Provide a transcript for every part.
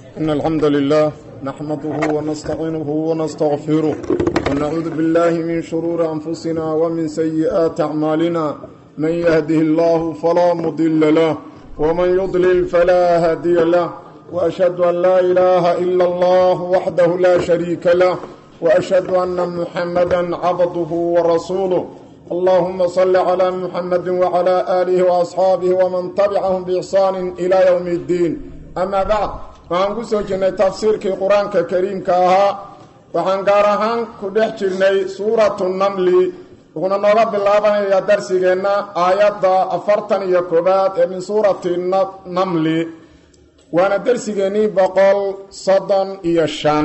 إن الحمد لله نحمده ونستعينه ونستغفره ونعوذ بالله من شرور أنفسنا ومن سيئات أعمالنا من يهده الله فلا مضل له ومن يضلل فلا هادي له وأشهد أن لا إله إلا الله وحده لا شريك له وأشهد أن محمدا عبده ورسوله اللهم صل على محمد وعلى آله وأصحابه ومن تبعهم بإحسان إلى يوم الدين أما بعد waxaan ku soo jirnay tafsiirkii qur-aanka kariimka ahaa waxaan gaar ahaan ku dhex jirnay suuratu namli wuxuuna nooga bilaabanayaa darsigeenna aayadda afartan iyo koobaad ee min suurati namli waana darsigeennii boqol soddon iyo shan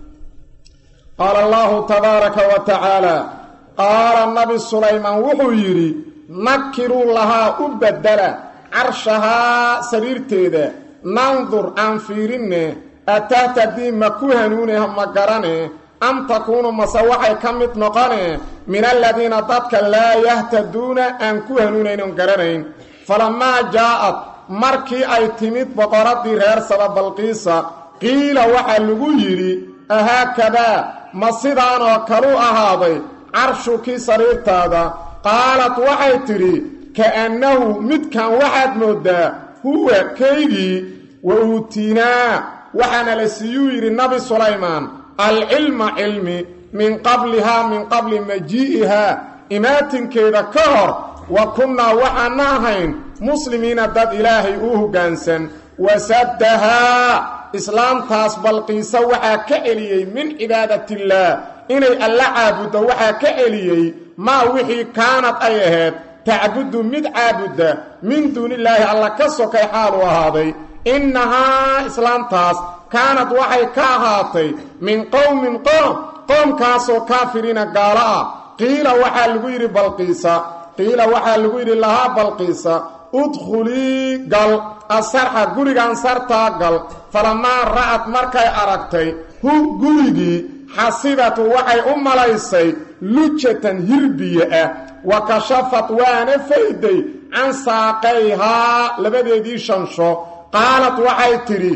qaala allahu tabaaraka wa tacaala qaala nabi sulaymaan wuxuu yidhi nakiruu lahaa u bedela carshahaa sariirteeda nandur aan fiirinne atahtadii ma ku hanuuneha ma garane am takuunu mase waxay ka mid noqone min aladiina dadka laa yahtaduuna aan ku hanuunaynon garanayn falamaa jaa'ad markii ay timid boqoraddii reer saba balqiisa qiila waxaa lagu yidhi ahaakadaa ma sidaanoo kalu ahaaday carshukii sariirtaada qaalad waxay tidhi ka'annahu midkan waxaad mooddaa huwa kaygii wa uutinaa waxaana la siiyuu yidhi nabi sulaymaan alcilma cilmi min qablihaa min qabli majii'ihaa imaatinkeeda ka hor wa kunnaa waxaana ahayn muslimiina dad ilaahay u hoggaansan wasaddahaa islaamtaas balqiisa waxaa ka celiyey min cibaadatillaah inay alla caabuddo waxaa ka celiyey maa wixii kaanad ay ahayd tacbudu mid caabudda min duunillaahi alla ka sokay xaalu ahaaday innahaa islaamtaas kaanad waxay ka ahaatay min qowmin qoom qoomkaasoo kaafiriina gaalo ah qiila waxaa lagu yidhi balqiisa qiila waxaa lagu yidhi lahaa balqiisa udkhulii gal asarxa gurigan sartaa gal falamaa ra'ad markay aragtay hu gurigii xasibatu waxay u malaysay lujatan hirbiye ah wa kashafad waana fayday can saaqayhaa labadeedii shansho qaalad waxay tidhi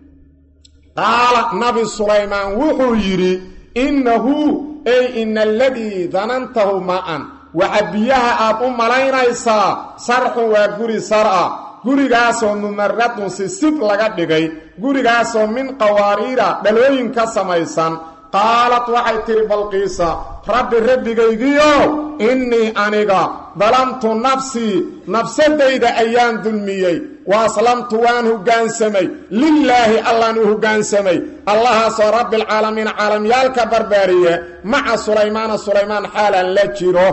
qaala nabi sulaymaan wuxuu yidhi innahu ey ina aladii danantahu ma'an waxa biyaha aad u malaynaysaa sarxun waa guri sar'a gurigaasoo mumaradun sisib laga dhigay gurigaasoo min qawaariira dhalooyin ka samaysan qaalad waxay tidhi balqiisa rabbi rabbigaygiiow innii aniga dalamtu nafsii nafsadayda ayaan dulmiyey wa aslamtu waan hoggaansamay lilaahi allaan u hoggaansamay allahaasoo rabbialcaalamiin caalamyaalka barbaariye maca sulaymaana sulaymaan xaalan la jiro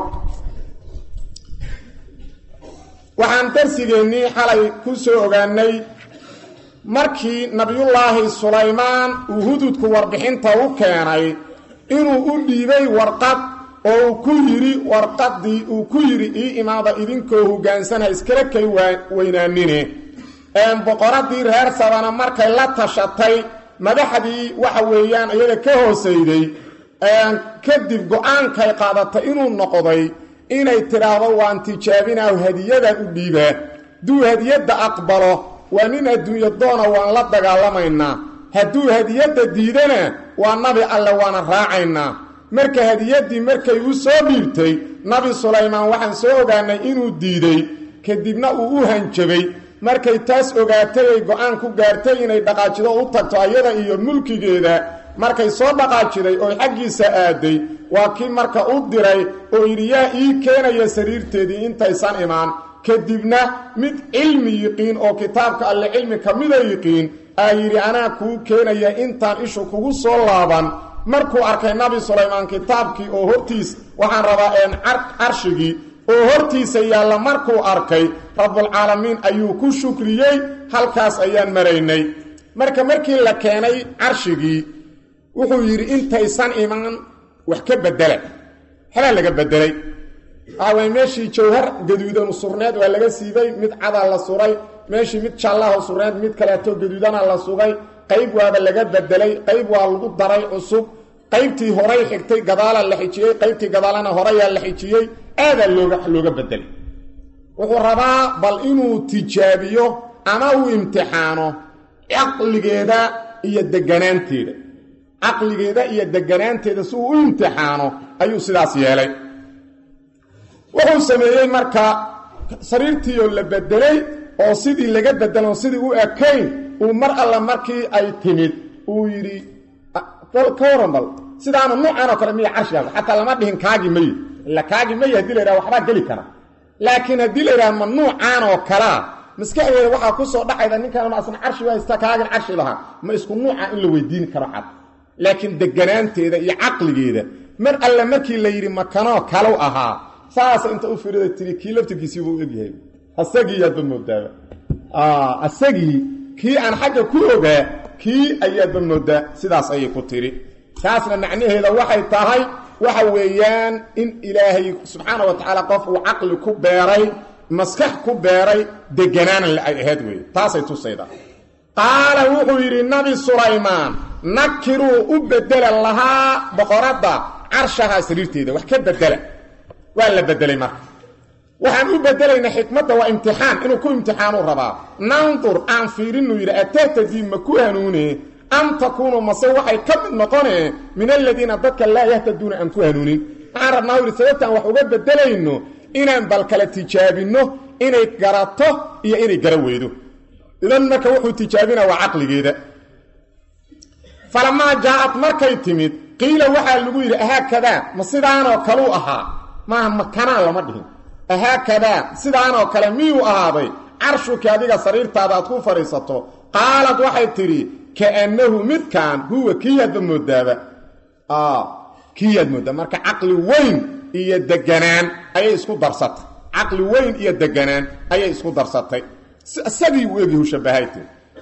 waxaan darsigeennii xalay ku soo ogaanay markii nabiyullaahi sulaymaan uu hududku warbixinta u keenay inuu u dhiibay warqad oo uu ku yidhi warqaddii uu ku yidhi ii imaada idinkoo hoggaansana iskala kay weynaanine boqoraddii reer sabana markay la tashatay madaxdii waxa weeyaan iyada ka hoosayday kadib go-aankay qaadatay inuu noqday inay tidhaahdo waan tijaabinaahu hadiyadan u dhiibaa hadduu hadiyadda aqbalo waa nin adduunyo doona waan la dagaalamaynaa hadduu hadiyadda diidana waa nabi alle waana raacaynaa marka hadiyaddii markay u soo dhiibtay nabi sulaymaan waxaan soo ogaanay inuu diiday kadibna uu u hanjabay markay taas ogaatay ay go-aan ku gaartay inay dhaqaajido u tagto ayada iyo mulkigeeda markay soo dhaqaajiday oo xaggiisa aaday waa kii marka u diray oo yidhi yaa ii keenaya sariirteedii intaysan imaan kadibna mid cilmi yiqiin oo kitaabka alle cilmi ka mida yiqiin aa yidhi anaa kuu keenaya intaan ishu kugu soo laaban markuu arkay nabi sulaymaan kitaabkii oo hortiis waxaan rabaa een carshigii oo hortiisa yaalla markuu arkay rabbulcaalamiin ayuu ku shukriyey halkaas ayaan maraynay marka markii la keenay carshigii wuxuu yidhi intaysan imaan wax ka bedela waxbaa laga bedelay waxaa waye meeshii jawhar gaduudanu surneed waa laga siibay mid cadaa la suray meeshii mid jaallaho surneed mid kaleeto gaduudana la sugay qayb waaba laga bedelay qayb waa lagu daray cusub qaybtii horay xigtay gadaala la xijiyey qaybtii gadaalana horeyaa la xijiyey aadaa looga looga bedelay wuxuu rabaa bal inuu tijaabiyo ama uu imtixaano caqligeeda iyo deganaanteeda caqligeeda iyo deganaanteeda si uu u imtixaano ayuu sidaas yeelay wuxuu sameeyey marka sariirtiioo la bedelay oo sidii laga bedelon sidii u ekayn uu mar alla markii ay timid uu yidhi ka waran bal sidaana nuucan oo kale miya carshigaaga xataa lama dhihin kaagi maye ila kaagi maye hadii la yidhaha waxbaa geli kara laakiin haddii la yidhaha ma nuucaan oo kalea maskaxdeeda waxaa ku soo dhacayda ninkan ma asna carshi haysta kaagin carshi lahaa ma isku nuuca in la weydiin karo xad laakiin deganaanteeda iyo caqligeeda mar alle markii la yidhi makanoo kalow ahaa saasa inta u firida tiri kii laftirkiisiibuu egyahay asagii yaadba moodaaba asagii kii aan xagga ku ogaa kii ayaadba moodaa sidaas ayay ku tiri taasna macnaheeda waxay tahay waxa weeyaan in ilaahay subxaana wa tacaala qof uu caqli ku beeray maskax ku beeray deganaanan ay ahayd wey taasay tusayda qaala wuxuu yidhi nabi sulaymaan nakiruu u bedela lahaa boqoradda carshahaa sariirteeda wax ka bedela waa la bedelay marka waxaan u bedelaynaa xikmadda waa imtixaan inuu ku imtixaanuu rabaa nandur aan fiirinu yidhi atahtadii ma ku hanuune am takuunu mase waxay ka mid noqonee min aladiina dadka laa yahtaduuna aan ku hanuunin waxaan rabnaa yidhi sababtaan wax uga bedelayno inaan bal kala tijaabinno inay garato iyo inay gara weydo idan marka wuxuu tijaabinaa waa caqligeeda falamaa jaa-ad markay timid qiila waxaa lagu yidhi ahaakadaa ma sidaanoo kaluu ahaa maaha makanaan lama dhihin ahaakadaa sidaanoo kale miyuu ahaaday carshuki adiga sariirtaada aad ku fadhiisato qaalad waxay tidhi kaannahu midkaan huwa kiiyaadba moodaaba kiiyaad moodaa marka caqli weyn iyo deganaan ayay isku darsatay caqli weyn iyo deganaan ayay isku darsatay isagii uu egyahu shabbahayte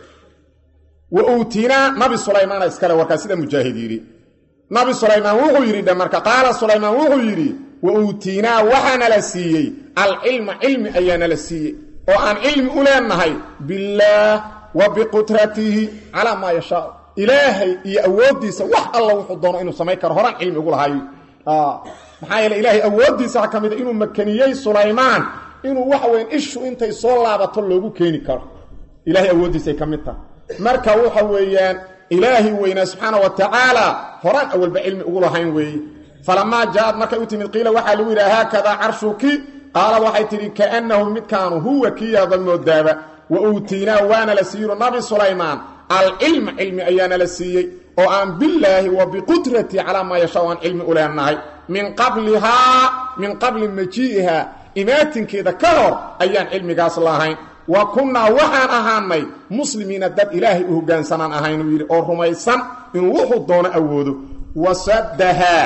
wa uutinaa nabi sulaymaana iskale warkaa sida mujaahid yidhi nabi sulaymaan wuxuu yidhi dhe marka qaala sulaymaan wuxuu yidhi wa uutiinaa waxaana la siiyey alcilma cilmi ayaana la siiyey oo aan cilmi u leenahay billaah wa biqudratihi calaa maa yashaa ilaahay iyo awooddiisa wax alla wuxuu doono inuu samayn karo horaan cilmi ugu lahayo maxaa yeele ilaahay awooddiisa ka mida inuu makaniyey sulaymaan inuu waxa weyan ishu intay soo laabato loogu keeni karo ilahay awooddiisay ka mid tahay marka waxa weeyaan ilaahi weynaa subxaana wa tacaala horaan awalba cilmi ugu lahayn weeye falamaa jaa-ad markay u timid qiila waxaa lagu yidhaha haakadaa carshuki qaalad waxay tidhi kaannahu midkaanu huwa kiyaada moodaaba wa uutiinaa waana la siiyo nabi sulaymaan alcilma cilmi ayaana la siiyey oo aan bilaahi wa biqudrati calaa maa yashaa aan cilmi u leenahay min qablihaa min qabli majii'iha imaatinkeeda ka hor ayaan cilmigaas lahayn wa kunnaa waxaan ahaanay muslimiina dad ilaahay u hoggaansanaan ahaynuu yidhi oo rumaysan inuu wuxuu doono awoodo wasaddahaa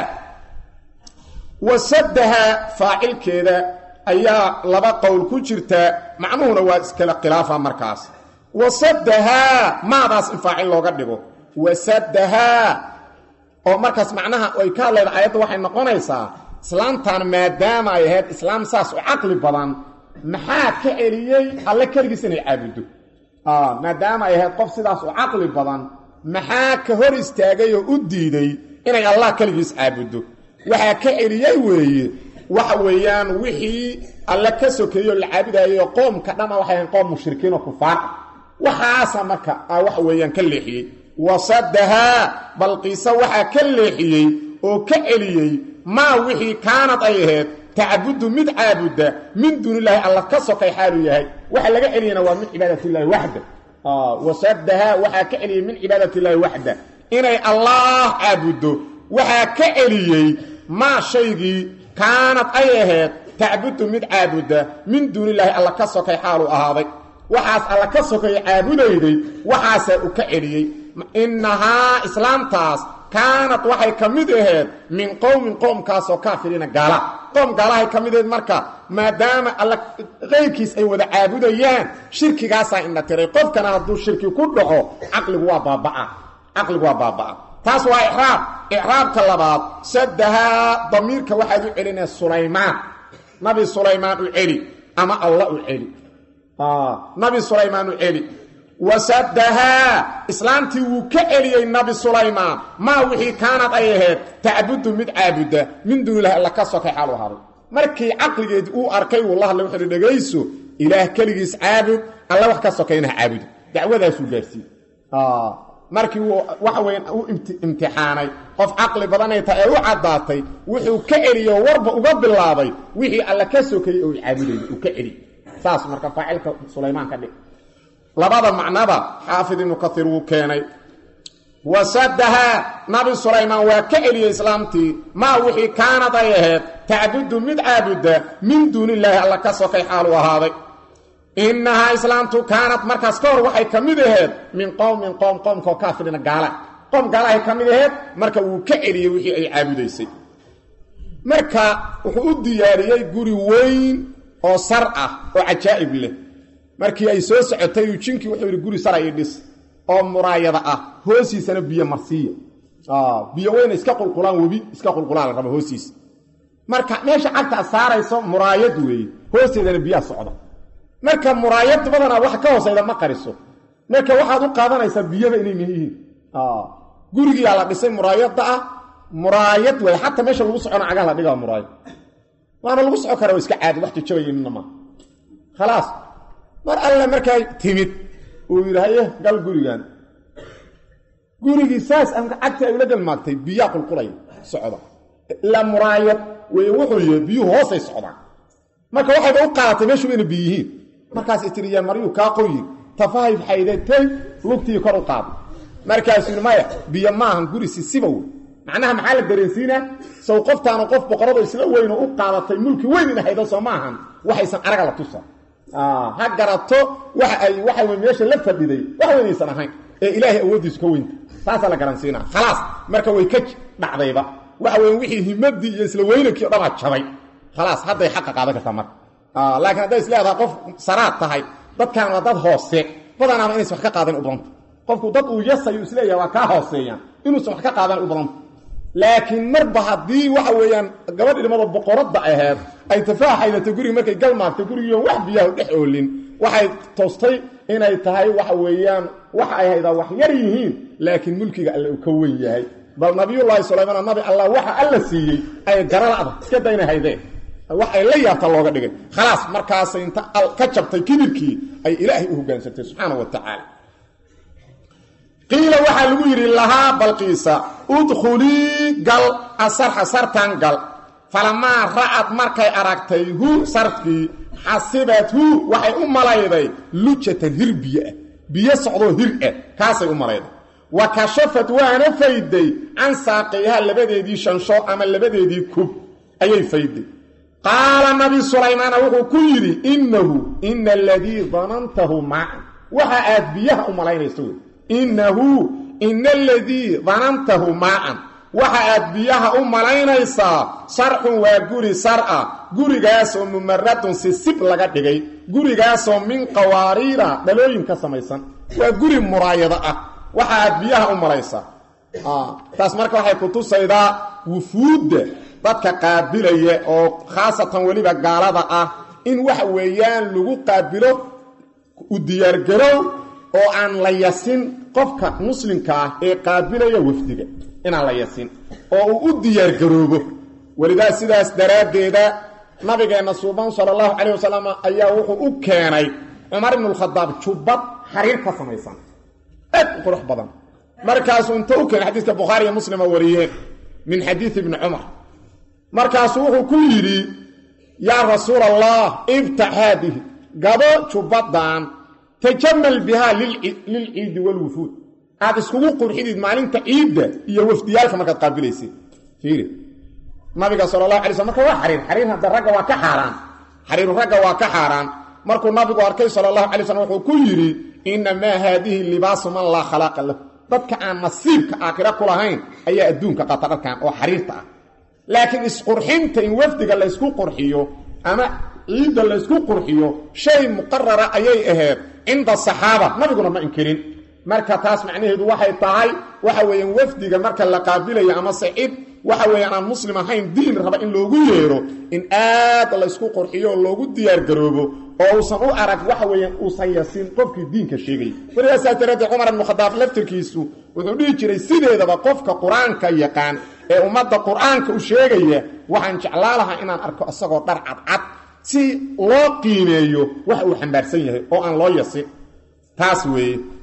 wasaddahaa faacilkeeda ayaa laba qowl ku jirta macnuhuna waa iskala khilaafa markaas wasaddahaa maadaas in faacil looga dhigo wasaddahaa oo markaas macnaha ay ka hadlayda aayadda waxay noqonaysaa islaamtan maadaama ay ahayd islaam saas u caqli badan maxaa ka celiyey alle keligiis inay caabuddo maadaama ay ahayd qof sidaas u caqli badan maxaa ka hor istaagay oo u diiday inay allah keligiis caabuddo waxaa ka celiyey weeye waxa weeyaan wixii alle ka sokeeyoo la caabudaayay qoomka dhama waxay ahayn qoom mushrikiin oo kufaar ah waxaasa marka waxa weeyaan ka leexiyey wasaddahaa balqiisa waxaa ka leexiyey oo ka celiyey maa wixii kaanad ay ahayd tacbudu mid caabudda min duunilaahi alla ka sokay xaaluu yahay waxa laga celiyana waa min cibaadatillahi waxda wasaddahaa waxaa ka celiyey min cibaadatillahi waxda inay allaah caabuddo waxaa ka celiyey maa shaygii kaanad ay ahayd tacbudu mid caabudda min duunilaahi alla ka sokay xaaluu ahaaday waxaas alla ka sokay caabudayday waxaasaa u ka celiyey innahaa islaamtaas kaanad waxay ka mid aheed min qowmin qoomkaasoo kaafiriina gaala qoom gaalahay ka mid aheed marka maadaama alla qayrkiis ay wada caabudayaan shirkigaasaa indha tiray qofkana hadduu shirki ku dhaco caqligu waa baabaa caqligu waa baaba'a taas waa icraab icraabka labaad saddahaa damiirka waxaad u celinaya sulaymaan nabi sulaymaan u celi ama alla u celi nabi sulaymaan u celi wasaddahaa islaamtii wuu ka celiyey nabi sulaymaan maa wixii kaanad ay ahayd tacbudu mid caabudda min duunilahi alla ka sokay xaalu ahaaday markii caqligeedii uu arkay wuu la hadlay wuxuuhi dhegayso ilaah keligiis caabud alla wax ka sokayna ha caabudo dacwadaasuu gaarsiiyey markii uu waxa weyan u imtixaanay qof caqli badanay tahay ee u caddaatay wuxuu ka celiyo warba uga bilaabay wixii alla ka sokayey oo caabudayay uu ka celiy saas marka faacilka sulaymaan ka dhig labada macnaba xaafid ibnu kaiir wuu keenay wasadahaa nabi sulaymaan waa ka celiyey islaamtii maa wixii kaanad ay ahayd tacbudu mid caabuda min duunillaahi alla ka sokay xaalu ahaaday innahaa islaamtu kaanad markaas ka hor waxay ka mid aheed min qowmin qowm qowmkaoo kaafirina gaala qowm gaalahay ka mid aheed marka wuu ka celiyey wixii ay caabudaysay marka wuxuu u diyaariyey guri weyn oo sar ah oo cajaa'ib leh markii ay soo socotay uu jinkii wuxuu yidhi guri sara ii dhis oo muraayada ah hoosiisana biyo marsiiya biyo weyna iska qulqulaan webi iska qulqulaan la raba hoosiisa marka meesha cagta ad saarayso muraayad weeye hoosteedana biyaha socda marka muraayad badanaa wax ka hoosayda ma qariso marka waxaad u qaadanaysaa biyada inay yihiin gurigiyaa la dhisay muraayada ah muraayad wey xataa meesha lagu socona cagaha la dhigaa muraayad waana lagu soco kara iska caadi wax jajabaya midna maa khalaas mar alle markay timid uu yidhi haye gal gurigan gurigii saas amka cagti ay ula galmaagtay biyaa qulqulaya socda ilaa muraayad wey wuxuu yihi biyuhu hoosay socdaan marka waxayba u qaadatay meeshu ina biy yihiin markaasay tiri yaa maryuu kaa qoyin tafahay xaydatay lugtii kor u qaada markaasuu yidhi maya biyo maahan guri sisiba wey macnaha maxaa la dareensiinaa sow qoftaanu qof boqorado isla weyno u qaadatay mulki weyn in haydo soo maahan waxaysan araga la tusa ha garato waxa ay waxa wey meesha la fadhiday wax weynaysan ahayn ee ilaahay awooddiisu ka weynta taasaa la garansiinaa khalaas marka way ka dhacdayba waxa weya wixii himadii iyo isla weynankii o dhanaa jabay khalaas hadday xaqa qaadan kartaa marka laakiin hadday is leedaha qof saraad tahay dadkaan waa dad hoose badanaaba inaysan wax ka qaadan u badanta qofku dad uu yasayu isleeyaha waa kaa hooseeyaan inuusan wax ka qaadan u badanta laakiin marba haddii waxa weeyaan gabadh ilmada boqoradda aheed ay tafaaxaydatay gurigi markay galmaagtay gurigiion wax biyaha dhex oolin waxay toostay inay tahay waxa weeyaan waxa ay haydaa wax yar yihiin laakiin mulkiga alle uu ka weyn yahay bal nabiyullaahi sulaymaan nabi allah waxa alla siiyey ay garalacda iska dayna haydeen wax ay la yaabta looga dhigay khalaas markaasay inta ka jabtay kibirkii ay ilaahay u hogaansantay subxaana wa tacaala qiila waxaa lagu yidhi lahaa balqiisa udkhulii gal asarxa sartan gal falamaa ra'ad markay aragtay hu sarkii xasibat hu waxay u malayday lujatan hir biyo ah biyo socdoo hir ah kaasay u malayday wa kashafat waana fayday can saaqayha labadeedii shansho ama labadeedii kub ayay fayday qaala nabi sulaymaana wuxuu ku yidhi innahu ina aladii danantahu maacan waxa aad biyaha u malaynayso wey innahu ina aladii danantahu maacan waxa aad biyaha u malaynaysaa sarxun waa guri sar'a gurigaasoo mumaradun sisib laga dhigay gurigaasoo min qawaariira dhalooyin ka samaysan waa guri muraayado ah waxa aad biyaha u malaysaa taas marka waxay ku tusaydaa wufuudda dadka qaabilaya oo khaasatan weliba gaalada ah in waxa weeyaan lagu qaabilo u diyaargarow oo aan la yasin qofka muslimka ah ee qaabilaya wafdiga inaan la yasin oo uu u diyaargaroobo welidaa sidaas daraaddeeda nabigeenna suuban sala allahu calayh wasalam ayaa wuxuu u keenay cumar ibnulkhadaab jubbad xariir ka samaysan aad u qurux badan markaasuu inta u keenay xadiiska bukhaari iyo muslima wariyeen min xadiidi ibni cumar markaasuu wuxuu ku yidhi yaa rasuul allah iftax haadihi gabo jubbadan tajamal bihaa lilciidi walwufuud aad iskugu qurxidid maalinta ciidda iyo wafdiyaalka markaad qaabilaysid fiiri nabiga sala allahu alay sl marka waa xariir xariir hadda ragga waa ka xaaraan xariiru ragga waa ka xaaraan markuu nabigu arkay sala allahu alay slam wuxuu ku yidhi innamaa haadihi libaasu man laa khalaaqa lahu dadka aan nasiibka aakhira ku lahayn ayaa adduunka qata dharkan oo xariirta ah laakiin isqurxinta in wafdiga laysku qurxiyo ama ciidda laysku qurxiyo shay muqarara ayay ahayd cinda saxaaba nabiguna ma inkirin marka taas macnaheedu waxay tahay waxa weeyaan wafdiga marka la qaabilayo ama sacid waxa weeyaan aan muslim ahayn diin raba in loogu yeero in aad laysku qurxiyo oo loogu diyaargaroobo oo uusan u arag waxa weeyaan uusan yasin qofkii diinka sheegay wariyaasaa daraaddeed cumar ibnu khadaab laftirkiisu wuxuu dhihi jiray sideedaba qofka qur-aanka yaqaan ee ummadda qur-aanka u sheegaya waxaan jeclaa lahaa inaan arko isagoo dhar cadcad si loo qiimeeyo waxa uu xambaarsan yahay oo aan loo yasin taas weeye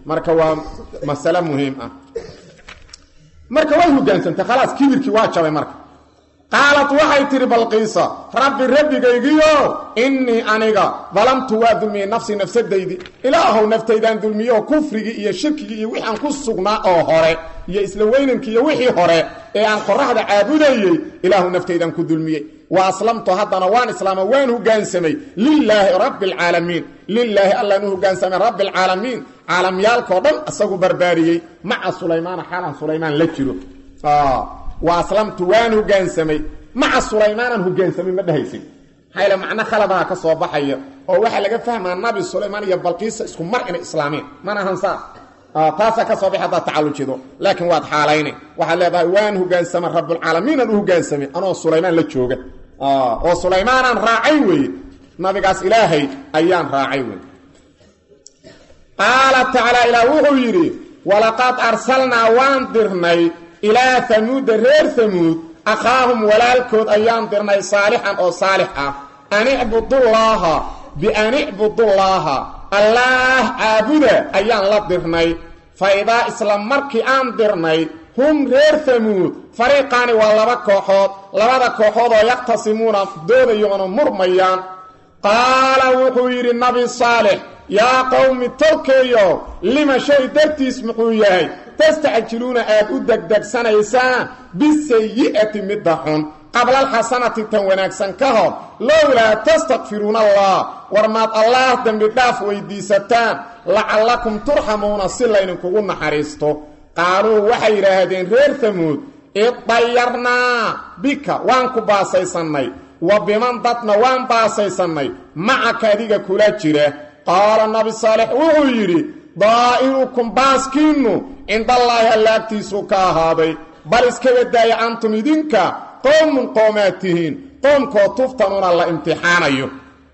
marka waa masale muhiim ah marka way hogaansantay khalaas kibirkii waa jabay marka qaalad waxay tidhi balqiisa rabbi rabbigaygiyo innii aniga dalamtu waa dulmiyey nafsii nafsadaydii ilaahow naftaydaan dulmiyeoo kufrigii iyo shirkigii iyo wixii aan ku sugnaa oo hore iyo isla weynankii iyo wixii hore ee aan qoraxda caabudayey ilaahu naftaydaan ku dulmiyey wa aslamtu haddana waan islaama waan hogaansamay lilaahi rabbi alcaalamiin lilaahi allaan u hogaansamay rabbi alcaalamiin caalamyaalkao dhan isagu barbaariyey maca sulaymaana xaalan sulaymaan la jiro wa aslamtu waan hogaansamay maca sulaymaanaan hogaansamay ma dhehaysin maxaa yale macno khaladaha ka soo baxaya oo waxaa laga fahmaa nabi sulaymaan iyo balqiisa isku mar inay islaameen mana ahan saa taasaa ka soo baxay haddaad tacallujido laakiin waad xaalayne waxaad leedahay waan hogaansamay rabbulcaalamiinaan u hogaansamay anoo sulaymaan la jooga oo sulaymaanaan raacay weeye nabigaas ilaahay ayaan raacay weye qaala tacaala ilaah wuxuu yidhi walaqad arsalnaa waan dirnay ilaa hamuuda reer hamuud akhaahum walaalkood ayaan dirnay saalixan oo saalix ah an icbudullaaha bian icbudullaaha allaah caabuda ayaan la dirnay fa idaa isla markii aan dirnay hum reer hamuud fariiqaani waa laba kooxood labada kooxood oo yaqhtasimuuna doodayoona murmayaan qaala wuxuu yidhi nabi saalix yaa qowmi tolkeeyo lima shay dartiis muxuu yahay tastacjiluuna aad u degdegsanaysaan bisayi'ati midda xun qabla alxasanati tan wanaagsan ka hor lowlaa tastakfiruuna allah war maad allaah dembi dhaaf weyddiisataan lacallakum turxamuuna si laydinkugu naxariisto qaaluu waxay yidhaahdeen reer hamuud idayarnaa bika waan ku baasaysannay wa biman dadna waan baasaysannay macaka adiga kula jira qaala nabi saalix wuxuu yidhi daa'irukum baaskiinnu cindallaahi allaagtiisuu ka ahaaday bal iskaga daaya antum idinka qowmun qoomaad tihiin qoomkoo tuftanuuna la imtixaanayo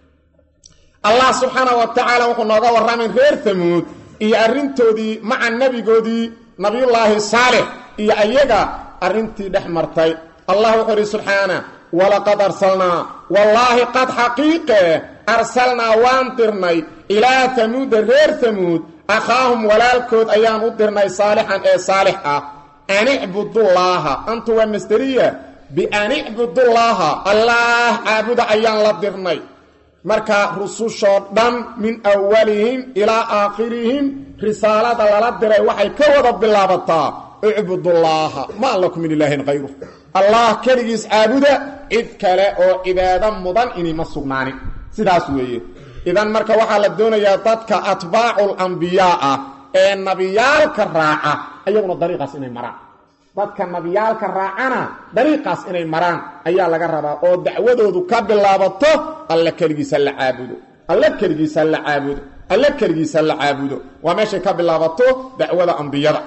allah subxaana wa tacaala wuxuu nooga warramay reer hamuud iyo arrintoodii maca nebigoodii nabiyullaahi saalix iyo ayaga arrintii dhex martay allah wuxuu idhi subxaana walaqad arsalnaa wallaahi qad xaqiiqe arsalnaa waan dirnay ilaa hamuuda reer hamuud akhaahum walaalkood ayaan u dirnay saalixan ee saalix ah an icbudullaaha antu waa masderiya bian icbudullaaha allaah caabuda ayaan la dirnay marka rusushoo dhan min awalihim ilaa aakhirihim risaalada lala diray waxay ka wada bilaabataa icbudullaaha maa lakum min ilaahin hayru allah keligiis caabuda cid kale oo cibaado mudan inima sugnaanin sidaas weeye idan marka waxaa la doonayaa dadka atbaacul ambiyaa ah ee nabiyaalka raaca ayaguna dariiqaas inay maraan dadka nabiyaalka raacana dariiqaas inay maraan ayaa laga rabaa oo dacwadoodu ka bilaabato alle keligiisa la caabudo alle keligiisa la caabudo alle keligiisa la caabudo waa meeshay ka bilaabato dacwada ambiyada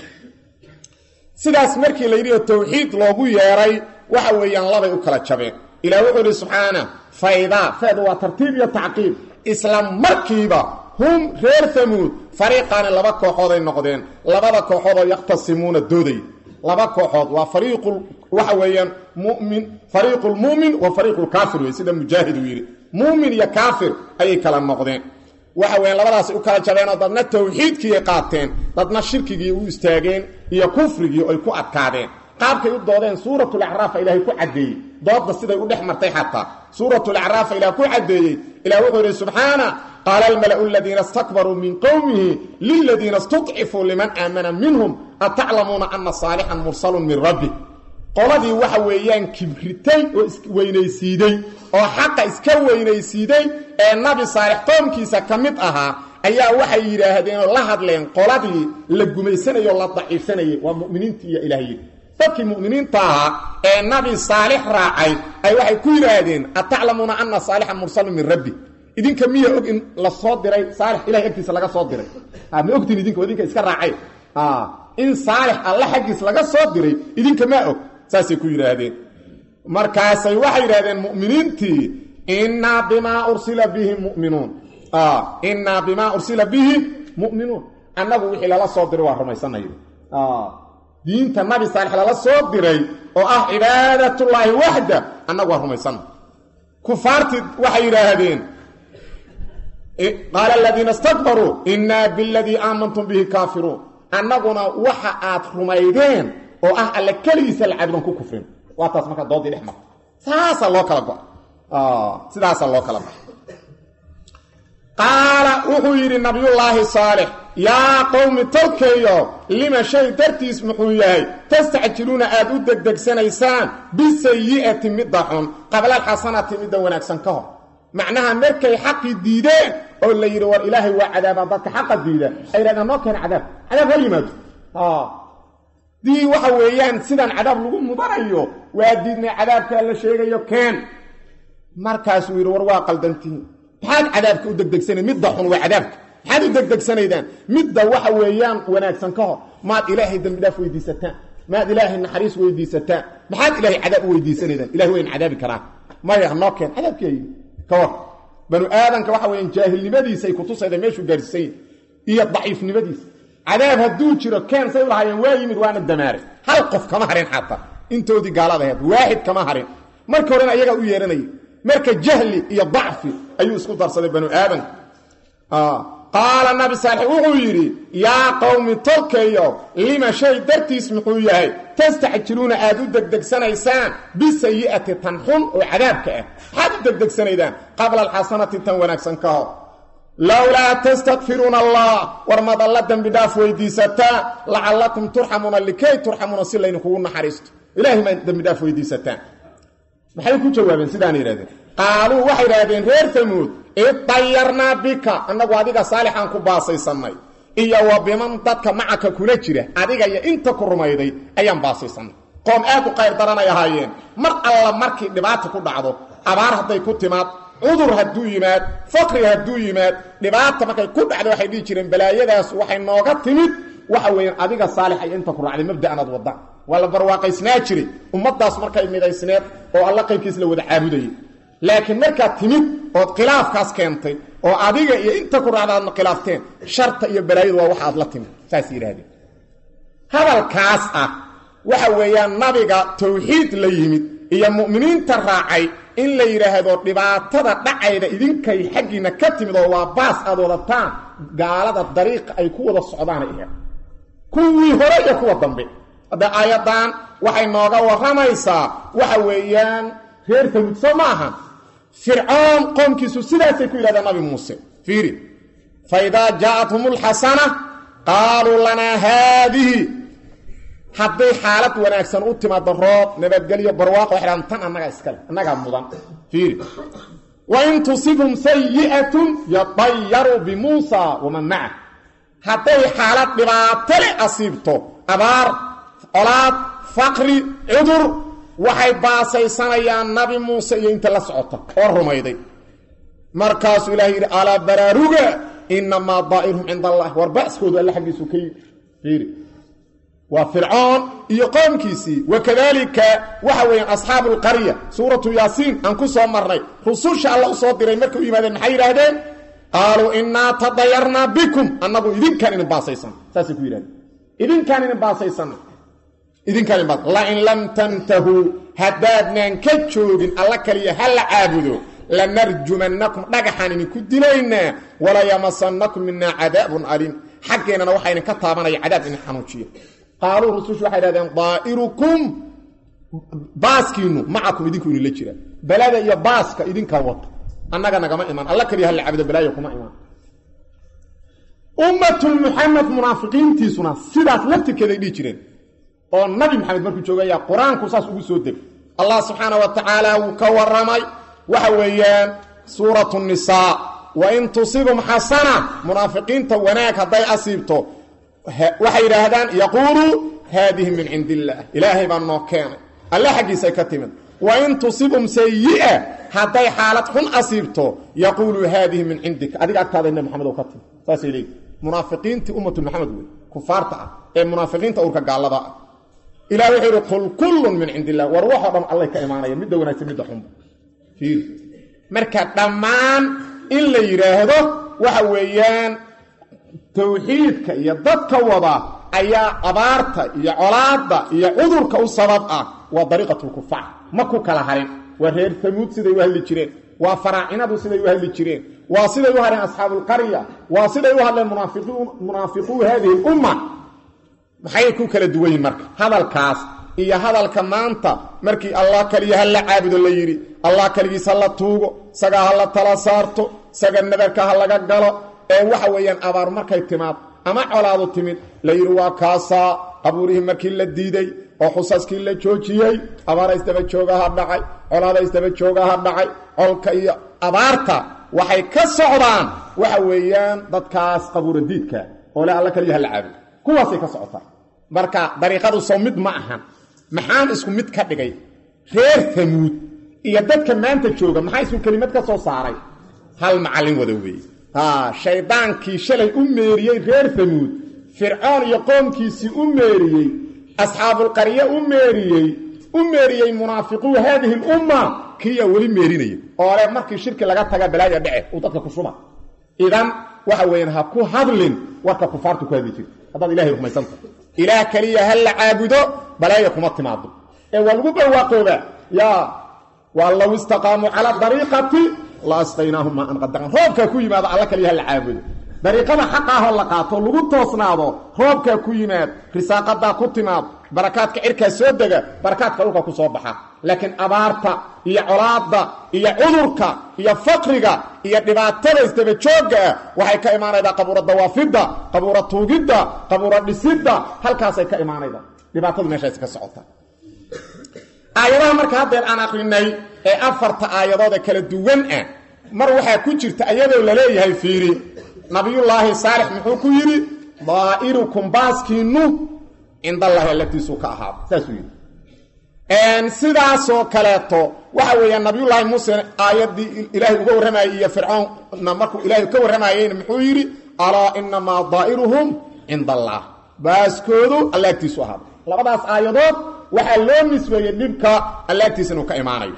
sidaas markii la yidhi tawxiid loogu yeeray waxa weeyaan labay u kala jabeen ilah wuxuu idhi subxaana faydaa feedu waa tartiib iyo tacqiib isla markiiba hum reer hamuud fariiqaani laba kooxooday noqdeen labada kooxood oo yakhtasimuuna dooday laba kooxood waa fariiqu waxa weeyaan mumin fariiqu lmu'min wa fariiqu lkaafir wey sida mujaahid uu yidhi muumin iyo kaafir ayay kala noqdeen waxa weeyaan labadaasay u kala jabeenoo dadna tawxiidkiiay qaateen dadna shirkigii u istaageen iyo kufrigii ay ku adkaadeen qaabkay u doodeen suuratulacraafa ilaahay ku caddeeyey doodda siday u dhex martay xataa suuratulacraafa ilaah ku caddeeyey ilah wuxuu yidhi subxaana qaala almala'u aladiina istakbaruu min qowmihi liladiina istudcifuu liman aamana minhum ataclamuuna ana saalixan mursalun min rabbi qoladii waxa weeyaan kibritay oo isweynaysiiday oo xaqa iska weynaysiiday ee nabi saalix qoomkiisa ka mid ahaa ayaa waxay yidhaahdeen oo la hadleen qoladii la gumaysanayoo la daciifsanayay waa mu'miniintii iyo ilaahyi dadkii mu'miniinta ahaa ee nabi saalix raacay ay waxay ku yidhaahdeen ataclamuuna ana saalixan mursalun min rabbi idinka miya og in la soo diray saalix ilahay agtiisa laga soo diray ma ogtiin idinka idinka iska raacay in saalix alla xaggiis laga soo diray idinka maa og saasay ku yidhaahdeen markaasay waxay yidhahdeen mu'miniintii innaa bimaa ursila bihi muminuun innaa bimaa ursila bihi mu'minuun annagu wixii lala soo diray waa rumaysanay diinta nabi saalix lala soo diray oo ah cibaadatullaahi waxda annagu waa rumaysanay kufaartii waxay yidhaahdeen qaala aladiina istakbaruu innaa biladii aamantum bihi kaafiruun annaguna waxa aad rumaydeen oo ah alle keligiisa la caabudan ku kufrin waa taas markaa doodii dhex marta saasaa loo kala go-a sidaasaa loo kala baxa qaala wuxuu yidhi nabiyullaahi saalix yaa qowmi tolkeeyo lima shay dartiis muxuu yahay tastacjiluuna aad u degdegsanaysaan bisayi'ati midda xun qabla alxasanati midda wanaagsan ka hor macnaha markay xaqii diideen oo la yidhi war ilaahay waa cadaabaa dadka xaqa diida ay yidhahdeen noo keena cadaab cadaab ha yimaado dii waxa weeyaan sidaan cadaab lagu mudanayo waa diidnay cadaabkaa la sheegayo keen markaasuu yidhi war waa qaldantihiin maxaad cadaabka u degdegsanayd midda xun waa cadaabka maxaad u degdegsanaydaan midda waxa weeyaan wanaagsan ka hor maad ilaahay dembi dhaaf weydiisataan maad ilaahay naxariis weydiisataan maxaad ilaahay cadaab u weydiisanaydaan ilahay waa in cadaabi karaan maya noo keen cadaabkeeyi ka war banu aadanka waxa weeyaan jaahilnimadiisa ay kutusayda meeshuu gaarsiisan yahy iyo daciifnimadiisa cadaab hadduu jiro keen say u lahaayeen waa yimid waana damaaray hal qof kama harin xataa intoodii gaalada ahayd waaxid kama harin marka horena ayagaa u yeehanaya marka jahli iyo dacfi ayuu isku darsaday banu aadanka qaala nabi saalix wuxuu yidhi yaa qowmi tolkeeyo lima shay dartiis muxuu yahay tastacjiluuna aad u degdegsanaysaan bisayi'ati tan xun oo cadaabka ah maxaad u degdegsanaydaan qabla alxasanati tan wanaagsan ka hor lowlaa tastakfiruuna allah war mad alla dembi dhaaf weydiisataa lacallakum turxamuuna likay turxamuuna si laydinkugu naxariisto ilahay maa dembi dhaaf weydiisataan maxay ku jawaabeen sidaan yidhahdeen qaaluu waxay idhaahdeen reer tamuud idayarnaa bika annagu adiga saalixaan ku baasaysannay iyo wa biman dadka macaka kula jira adiga iyo inta ku rumayday ayaan baasaysannay qoom aad u qayr daranay ahaayeen mar alla markii dhibaata ku dhacdo abaar hadday ku timaad cudur hadduu yimaad faqri hadduu yimaad dhibaata markay ku dhacdo waxay dhihi jireen balaayadaas waxay nooga timid waxa weeyaan adiga saalix iyo inta ku raacday mabda'anaad wadda waa la barwaaqaysnaa jiray ummaddaas markay midaysneed oo alla qaybkiis la wada caabudayay laakiin markaad timid ood khilaafkaas keentay oo adiga iyo inta ku raacda aadna khilaafteen sharta iyo balaayadu waa waxa aad la timid saas yidhahdeen hadalkaas ah waxa weeyaan nabiga tawxiid la yimid iyo mu'miniinta raacay in la yidhaahdo dhibaatada dhacayda idinkay xaggiinna ka timid oo waa baas aad wadataan gaalada dariiqa ay ku wada socdaanay aheed kuwii hore iyo kuwa dambe hadda aayaddan waxay nooga warramaysaa waxa weeyaan reer tamuud soo ma aha fircoon qoomkiisu sidaasay ku yidhahdeen nabi muuse fiiri fa idaa jaa'athum alxasana qaaluu lanaa haadihi hadday xaalad wanaagsan u timaado roob nabadgelyo barwaaqo waxay dhahan tan annagaa iskale annagaa mudan fiiri wain tusibhum sayi'atun yadayaruu bimuusa waman maca hadday xaalad dhibaato leh asiibto abaar colaad faqri cudur waxay baasaysanayaan nabi muuse iyo inta la socota oo rumayday markaasuu ilahay yidhi alaa baraaruga inamaa daa'iruhum cinda allah war ba'skoodu alle xaggiisu ka yimi fiiri waa fircoon iyo qoomkiisii wakadaalika waxa weeyaan asxaabu lqarya suuratu yaasiin aan ku soo marnay rususha alla u soo diray markay u yimaadeen maxay yidhaahdeen qaaluu innaa tadayarnaa bikum annagu idinkaan idin baasaysan saasay ku yidhahdeen idinkaan idin baasaysanna idinkaan idin baas lain lam tantahuu haddaadnaan ka joogin alla kaliya ha la caabudo lanarjumannakum dhagaxaan idinku dilaynaa walayamasanakum minaa cadaabun aliim xaggeennana waxaa idinka taabanaya cadaab idin xanuujiya qaaluu rusushu waxay dhahdeen daa'irukum baaskiinu macakum idinku idinla jira balada iyo baaska idinka wata annaga nagama imaan alla kaliya hala cabudo balaayo kuma imaan ummatul muxamed munaafiqiintiisuna sidaas laftirkeeday dhihi jireen oo nabi maxamed markuu joogayaa qur-aanku saas ugu soo deg allah subxaana wa tacaala wuu ka waramay waxa weeyaan suuratu nisaa wain tusibum xasana munaafiqiinta wanaag hadday asiibto waxay yidhaahdaan yaquuluu haadihi min cindi illaah ilaahay baa noo keenay alle xaggiisay ka timid wain tusibum sayi'a hadday xaalad xun asiibto yaquuluu haadihi min cindika adiga agtaada nabi maxamed oo ka timid saasay leeyihi munaafiqiintii ummatu maxamed wey kufaarta ah ee munaafiqiinta urka gaallada ah ilah wuxuu yidhi qul kullun min cindi illah war waxoo dhan allay ka imaanaya midda wanaagsan midda xunba fiir marka dhammaan in la yidhaahdo waxa weeyaan tawxiidka iyo dadka wada ayaa abaarta iyo colaadda iyo cudurka u sabab ah waa dariiqatulkufaar ma ku kala harin waa reer tamuud siday u hadli jireen waa faraacinadu siday u hadli jireen waa siday u hadleen asxaabulqarya waa siday u hadleen munaafiquu haadihi lumma maxay ku kala duwan yihin marka hadalkaas iyo hadalka maanta markii allah kaliya ha la caabudo la yidhi allah kaligiis ha la tuugo isagaa ha la tala saarto isaga nadarka ha laga galo ee waxa weeyaan abaar markay timaad ama colaadu timid la yidhi waa kaasaa qabuurihii markii la diiday oo xusaskii la joojiyey abaara isdaba joogaha dhacay colaada isdaba joogaha dhacay colka iyo abaarta waxay ka socdaan waxa weeyaan dadkaas qabuura diidka oo le alla kaliya ha la caabudo kuwaasay ka socotaa marka dariiqadu soo mid ma ahan maxaan isku mid ka dhigay reer tamuud iyo dadka maanta jooga maxaa isku kelimad ka soo saaray hal macallin wada weeye shaydaankii shalay u meeriyey reer tamuud fircoon iyo qoomkiisii u meeriyey asxaabulqarye u meeriyey u meeriyey munaafiquu haadihi lumma kiyaa weli meerinaya oo le markii shirki laga taga balaaya dhece uu dadka ku shuba idan waxa weeyaan ha ku hadlin warka kufaartu ku hadli jirta haddaad ilahay rumaysanta ilaah keliya ha la caabudo balaaya kuma timaado ee waa lagu barwaaqoobaa yaa waa low istaqaamuu calaa dariiqati la asqaynaahum maa an qadaran roobkaa ku yimaado alla kaliya ha la caabudo dariiqada xaqaahoo la qaato lagu toosnaado roobkaa ku yimaad risaaqadaa ku timaad barakaadka cirkaa soo dega barakaadka dhulka ku soo baxa laakiin abaarta iyo colaadda iyo cudurka iyo faqriga iyo dhibaatada isdabajoogga ah waxay ka imaanaydaa qabuura dawaafidda qabuura tuugidda qabuura dhisidda halkaasay ka imaanayda dhibaatadu meeshaas ka socota aayadaha marka haddeer aan aqrinay ee afarta aayadood ee kala duwan ah mar waxaa ku jirta iyadoo laleeyahay fiiri nabiyullaahi saalix muxuu ku yidhi daa'irukum baaskiinu cindallahi allatiisuu ka ahaado saasuu yidhi sidaasoo kaleeto waxa weeyaan nabiyullaahi muuse aayaddii ilaahay uga warramayey iyo fircoonna markuu ilaahay ka warramayeyna muxuu yidhi alaa inamaa daa'iruhum cinda allah baaskoodu alla agtiisu ahaado labadaas aayadood waxaa loo nisbeeyey dhibka alla agtiisa inuu ka imaanayo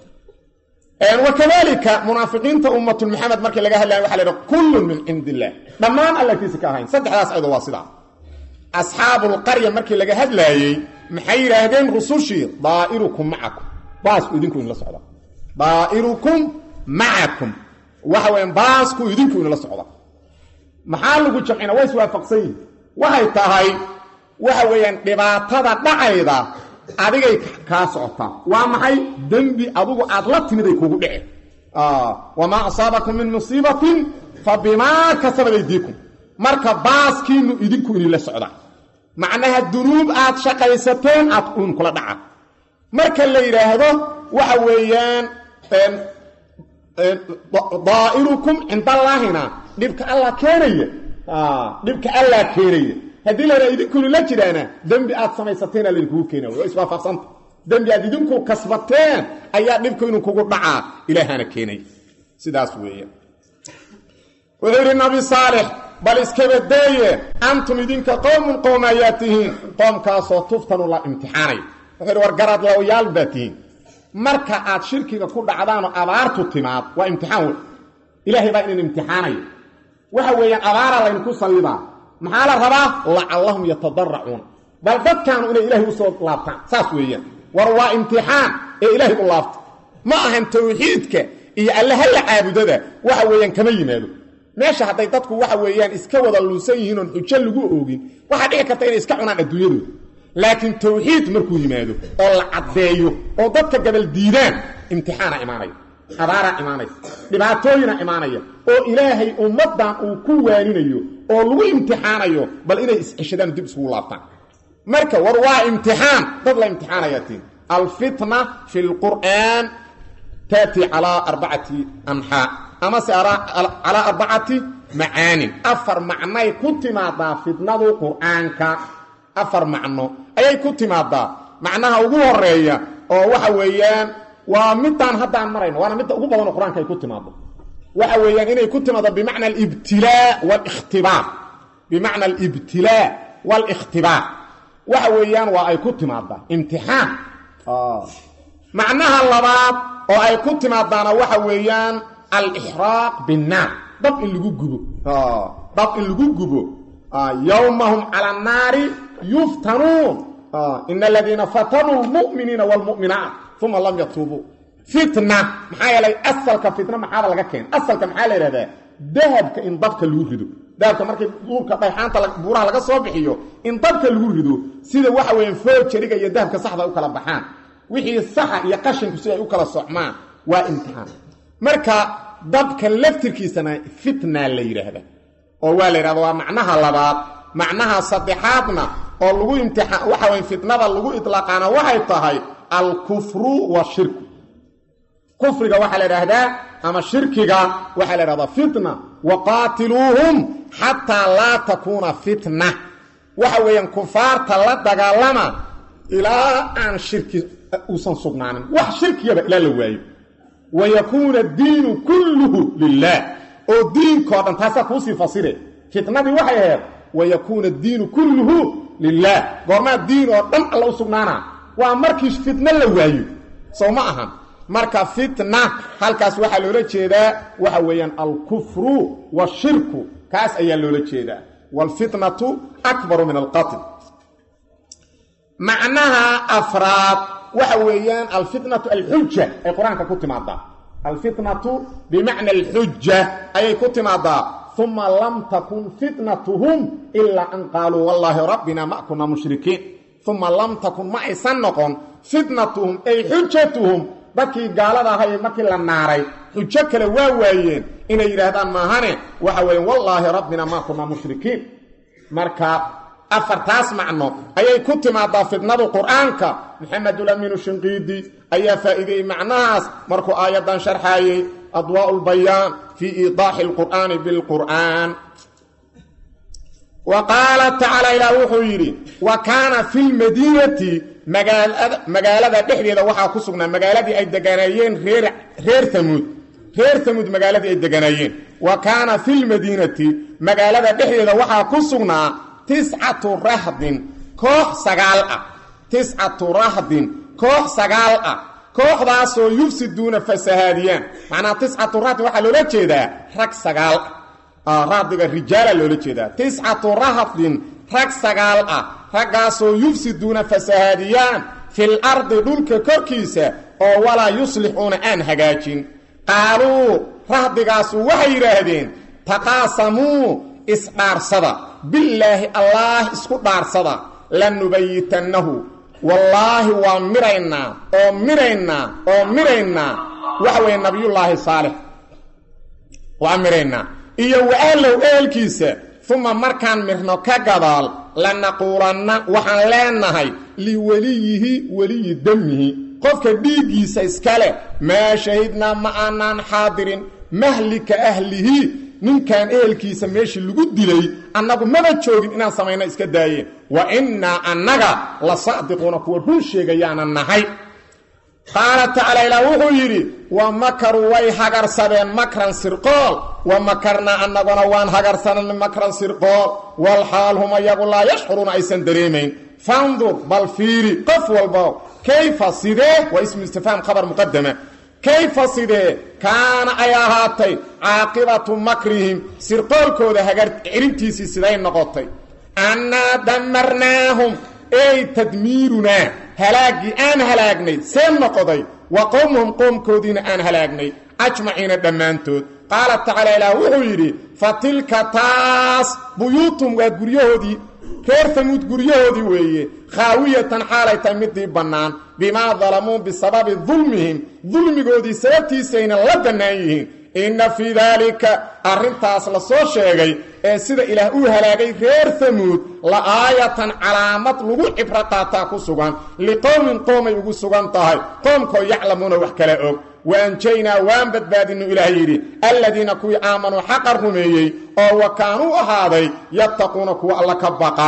wakadalika munaafiqiinta ummatul maxamed markii laga hadlaya waxa la yidhi kullun min cindi illah dhammaan alla agtiisa ka ahayn saddexdaas ayadoo waa sidaa asxaabulqarya markii laga hadlaayey maxay yidhaahdeen rusushii daa'irukum macakum baasku idinku inla socda daa'irukum macakum waxa weyan baasku idinku inla socda maxaa lagu jamcina way iswaafaqsan yihin waxay tahay waxa weeyaan dhibaatada dhacayda adigay kaa socotaa waa maxay dembi adugu aad la timiday kugu dhece wamaa asaabakum min musiibatin fa bimaa kasabat aydiikum marka baaskiinu idinku inila socdaa macnaha dunuub aad shaqaysateen aad uun kula dhaca marka la yidhaahdo waxa weeyaan daa'irukum cindallaahina dhibka allah keenaya dhibka allah keenaya haddii la yidhahdo idinkunu la jiraana dembi aad samaysateena laydinkugu keenaya waa iswaafaqsanta dembi aad idinku kasbateen ayaa dhibku inuu kugu dhacaa ilaahana keenaya sidaas weeyaan wuxuu yidhi nabi saalix bal iskabadeeye antum idinka qowmun qowm ayaa tihiin qoomkaasoo tuftanu la imtixaanay wuxuu yidhi war garaad lawayaal baa tihiin marka aad shirkiga ku dhacdaanoo abaartu timaad waa imtixaan wey ilaahay baa idin imtixaanaya waxa weeyaan abaaraa laydinku sallidaa maxaa la rabaa lacallahum yatadaracuuna bal dadkaanu inay ilaahay u soo laabtaan saas weeyaan war waa imtixaan ee ilaahay u laabta ma ahan tawxiidka iyo alle halla caabudada waxa weeyaan kama yimaado meesha hadday dadku waxa weeyaan iska wada luusan yihiin oon xujo lagu oogin waxaa dhici karta inay iska cunaan adduunyadooda laakiin tawxiid markuu yimaado oo la caddeeyo oo dadka gabal diidaan imtixaana imaanaya abaaraa imaanaysa dhibaatooyina imaanaya oo ilaahay ummaddan uu ku waaninayo oo lagu imtixaanayo bal inay is-ceshadaan dib isugu laabtaan marka war waa imtixaan dad la imtixaanayaa tiin alfitna fi lqur'aan taati calaa arbacati anxaa amase calaa arbacati macaanin afar macnay ku timaadaa fitnadu qur'aanka afar macno ayay ku timaadaa macnaha ugu horeeya oo waxa weeyaan waa midaan haddaan marayno waana midda ugu badanoo qur-aanka ay ku timaado waxa weeyaan inay ku timaado bimacna alibtilaa walikhtibaar bimacna alibtilaa waalikhtibaar waxa weeyaan waa ay ku timaadaa imtixaan macnaha labaad oo ay ku timaadaana waxa weeyaan alixraaq binnaar dab in lagu gubo dab in lagu gubo yowmahum cala annaari yuftanuun ina aladiina fatanuu lmu'miniina waalmu'minaat uma lam yatuubuu fitna maxaa yeelay asalka fitna maxaaba laga keena asalka maxaa la yidhahdaa dahabka in dabka lagu rido dahabka markii duurka dhayxaanta buuraha laga soo bixiyo in dabka lagu rido sida waxa weeyaan foojariga iyo dahabka saxda u kala baxaan wixii saxa iyo qashinku si ay u kala socmaan waa imtixaan marka dabka laftirkiisana fitna la yidhaahda oo waa la yidhahda waa macnaha labaad macnaha saddexaadna oo lagu imtixaan waxa weye fitnada lagu itlaaqaana waxay tahay alkufru washirku kufriga waxaa la idhaahdaa ama shirkiga waxaa la idhahdaa fitna waqaatiluuhum xataa laa takuuna fitna waxa weeyaan kufaarta la dagaalama ilaa aan shirki uusan sugnaanin wax shirkigaba ilaa la waayo wayakuuna diinu kulluhu lilah oo diinkao dhan taasaa kuusii fasire fitnadii waxay ahayd wayakuuna diinu kulluhu lilah goormaa diin oo dhan alla u sugnaana waa markii fitno la waayo sow ma ahan marka fitna halkaas waxaa loola jeedaa waxa weeyaan alkufru washirku kaas ayaa loola jeedaa waalfitnatu akbaru min alqatl macnaha afraad waxa weeyaan alfitnatu alxuja ay qur-aanka ku timaadaa alfitnatu bimacna alxuja ayay ku timaadaa uma lam takun fitnatuhum ilaa an qaaluu wallaahi rabbina ma kunaa mushrikiin uma lam takun ma aysan noqon fitnatuhum ay xujatuhum dadkii gaalada ahay markii la naaray xujo kale waa waayeen inay yidhaahdaan maahane waxa weeye wallaahi rabbina maa kunaa mushrikiin marka afartaas macno ayay ku timaadaa fitnadu qur-aanka maxamedulamiinu shinqiidi ayaa faa'iideeyey macnahaas markuu aayaddan sharxaayey adwaa'u lbayaan fii iidaaxi alqur'aani bilqur'aan wa qaala tacaala ilaah wuxuu yidhi wa kaana fi lmadiinati magaalada dhexdeeda waxaa ku sugnaa magaaladii ay deganaayeen reer reer amuud reer amuud magaaladii ay deganaayeen wa kaana fi lmadiinati magaalada dhexdeeda waxaa ku sugnaa tiscatu rahdin koox sagaal ah tiscatu rahdin koox sagaal ah kooxdaasoo yufsiduuna fasahaadiyaan macnaa tiscatu rahdin waxaa loola jeedaa rag sagaal ah rahdiga rijaala loola jeedaa tiscatu rahdin rag sagaal ah raggaasoo yufsiduuna fasahaadiyaan fil ardi dhulka korkiisa oo walaa yuslixuuna aan hagaajin qaaluu rahdigaasu waxay yidhaahdeen taqaasamuu isdhaarsada billaahi allaah isku dhaarsada lanubayitannahu wallaahi waa miraynaa oo miraynaa oo miraynaa waxa weeye nabiyullaahi saalix waa miraynaa iyo wa-ahlow ehelkiisa uma markaan mirno ka gadaal lanaquulanna waxaan leenahay liweliyihi weliyi demihi qofka dhiiggiisa iskale maa shahidnaa ma aanaan xaadirin mahlika ahlihi ninkan ehelkiisa meeshii lagu dilay annagu maba joogin inaan samayno iska daayeen wa innaa annaga la saadiquuna kuwa run sheegayaana nahay qaala tacaala ilaah wuxuu yidhi wa makaruu way hagarsadeen makran sirqool wa makarnaa annaguna waan hagarsanan makran sirqool walxaal hum ayagu laa yashcuruuna aysan dareemayn fandur bal fiiri qof walba kayfa sidee waa ismu istifhaam khabar muqadama kayfa sidee kaana ay ahaatay caaqibatu makrihim sirqoolkooda hagar ciribtiisii siday noqotay annaa damarnaahum ey tadmiirunaa halaaggii aan halaagnay see noqoday wa qowmuhum qoomkoodiina aan halaagnay ajmaciina dhammaantood qaala tacaala ilaah wuxuu yidhi fa tilka taas buyuutum waa guryahoodii reer tamuud guryahoodii weeye khaawiyatan xaalay tahay midii bannaan bimaa dalamuu bisababi dulmihim dulmigoodii sababtiisayna la bannaan yihiin inna fii daalika arrintaas la soo sheegay ee sida ilaah uu halaagay reer hamuud la aayatan calaamad lagu cibro qaataa ku sugan liqowmin qoomay ugu sugan tahay qoomkoo yaclamuuna wax kala og wa anjaynaa waan badbaadinu ilaah yidhi alladiina kuwii aamanuu xaqa rumeeyey oo wa kaanuu ahaaday yattaquuna kuwa alla ka baqa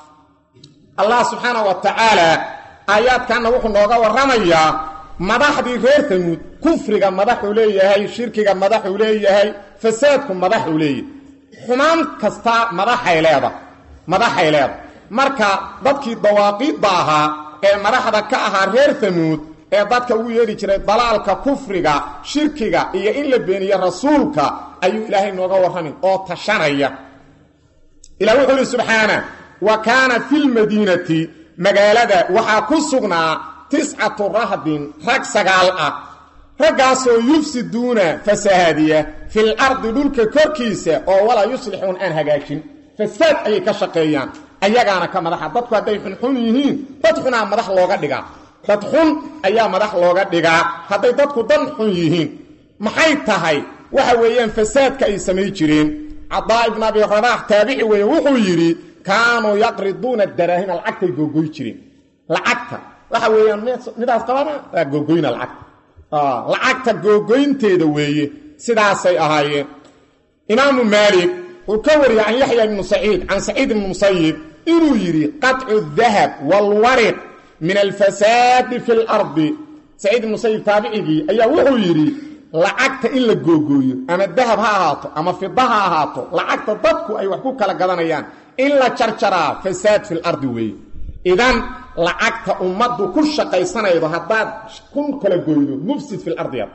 allah subxaana wa tacaala aayaadkanna wuxuu nooga warramayaa madaxdii reer hamuud kufriga madaxuu leeyahay shirkiga madaxuu leeyahay fasaadku madaxuu leeyahay xumaan kasta madaxay leeda madaxay leeda marka dadkii dawaaqiidda ahaa ee madaxda ka ahaa reer hamuud ee dadka ugu yeedhi jiray dalaalka kufriga shirkiga iyo in la beeniyo rasuulka ayuu ilaahay nooga warramin oo tashanaya ilah wuxuu ihi subxaana wa kaana fi lmadiinati magaalada waxaa ku sugnaa tiscatu rahdin rag sagaal ah raggaasoo yufsiduuna fasahaadiya fil ardi dhulka korkiisa oo walaa yuslixuun aan hagaajin fasaad ayay ka shaqeeyaan ayagaana ka madaxa dadku hadday xunxun yihiin dad xunaa madax looga dhigaa dad xun ayaa madax looga dhigaa hadday dadku dan xun yihiin maxay tahay waxa weeyaan fasaadka ay samay jireen cadaa ibn abi rabaax taabici weeye wuxuu yidhi kaanuu yaqriduuna daraahima lacagtay googoy jireen lacagta waxa weeyaan midaas qabana waa googoyna lacagta lacagta googoynteeda weeye sidaasay ahaayeen imaamu maalik wuxuu ka wariyey can yaxya ibnu saciid can saciid ibni musayib inuu yidhi qaطcu dahab wاlwariq min alfasaadi fi اlardi saciid ibn musayib taabicigii ayaa wuxuu yidhi lacagta in la googooyo ama dahab ha ahaato ama fida ha ahaato lacagta dadku ay wax ku kala gadanayaan in la jarjaraa fasaad fi lardi weeye idan lacagta ummaddu ku shaqaysanaydo haddaad kun kala goydo mufsid fi lardiyad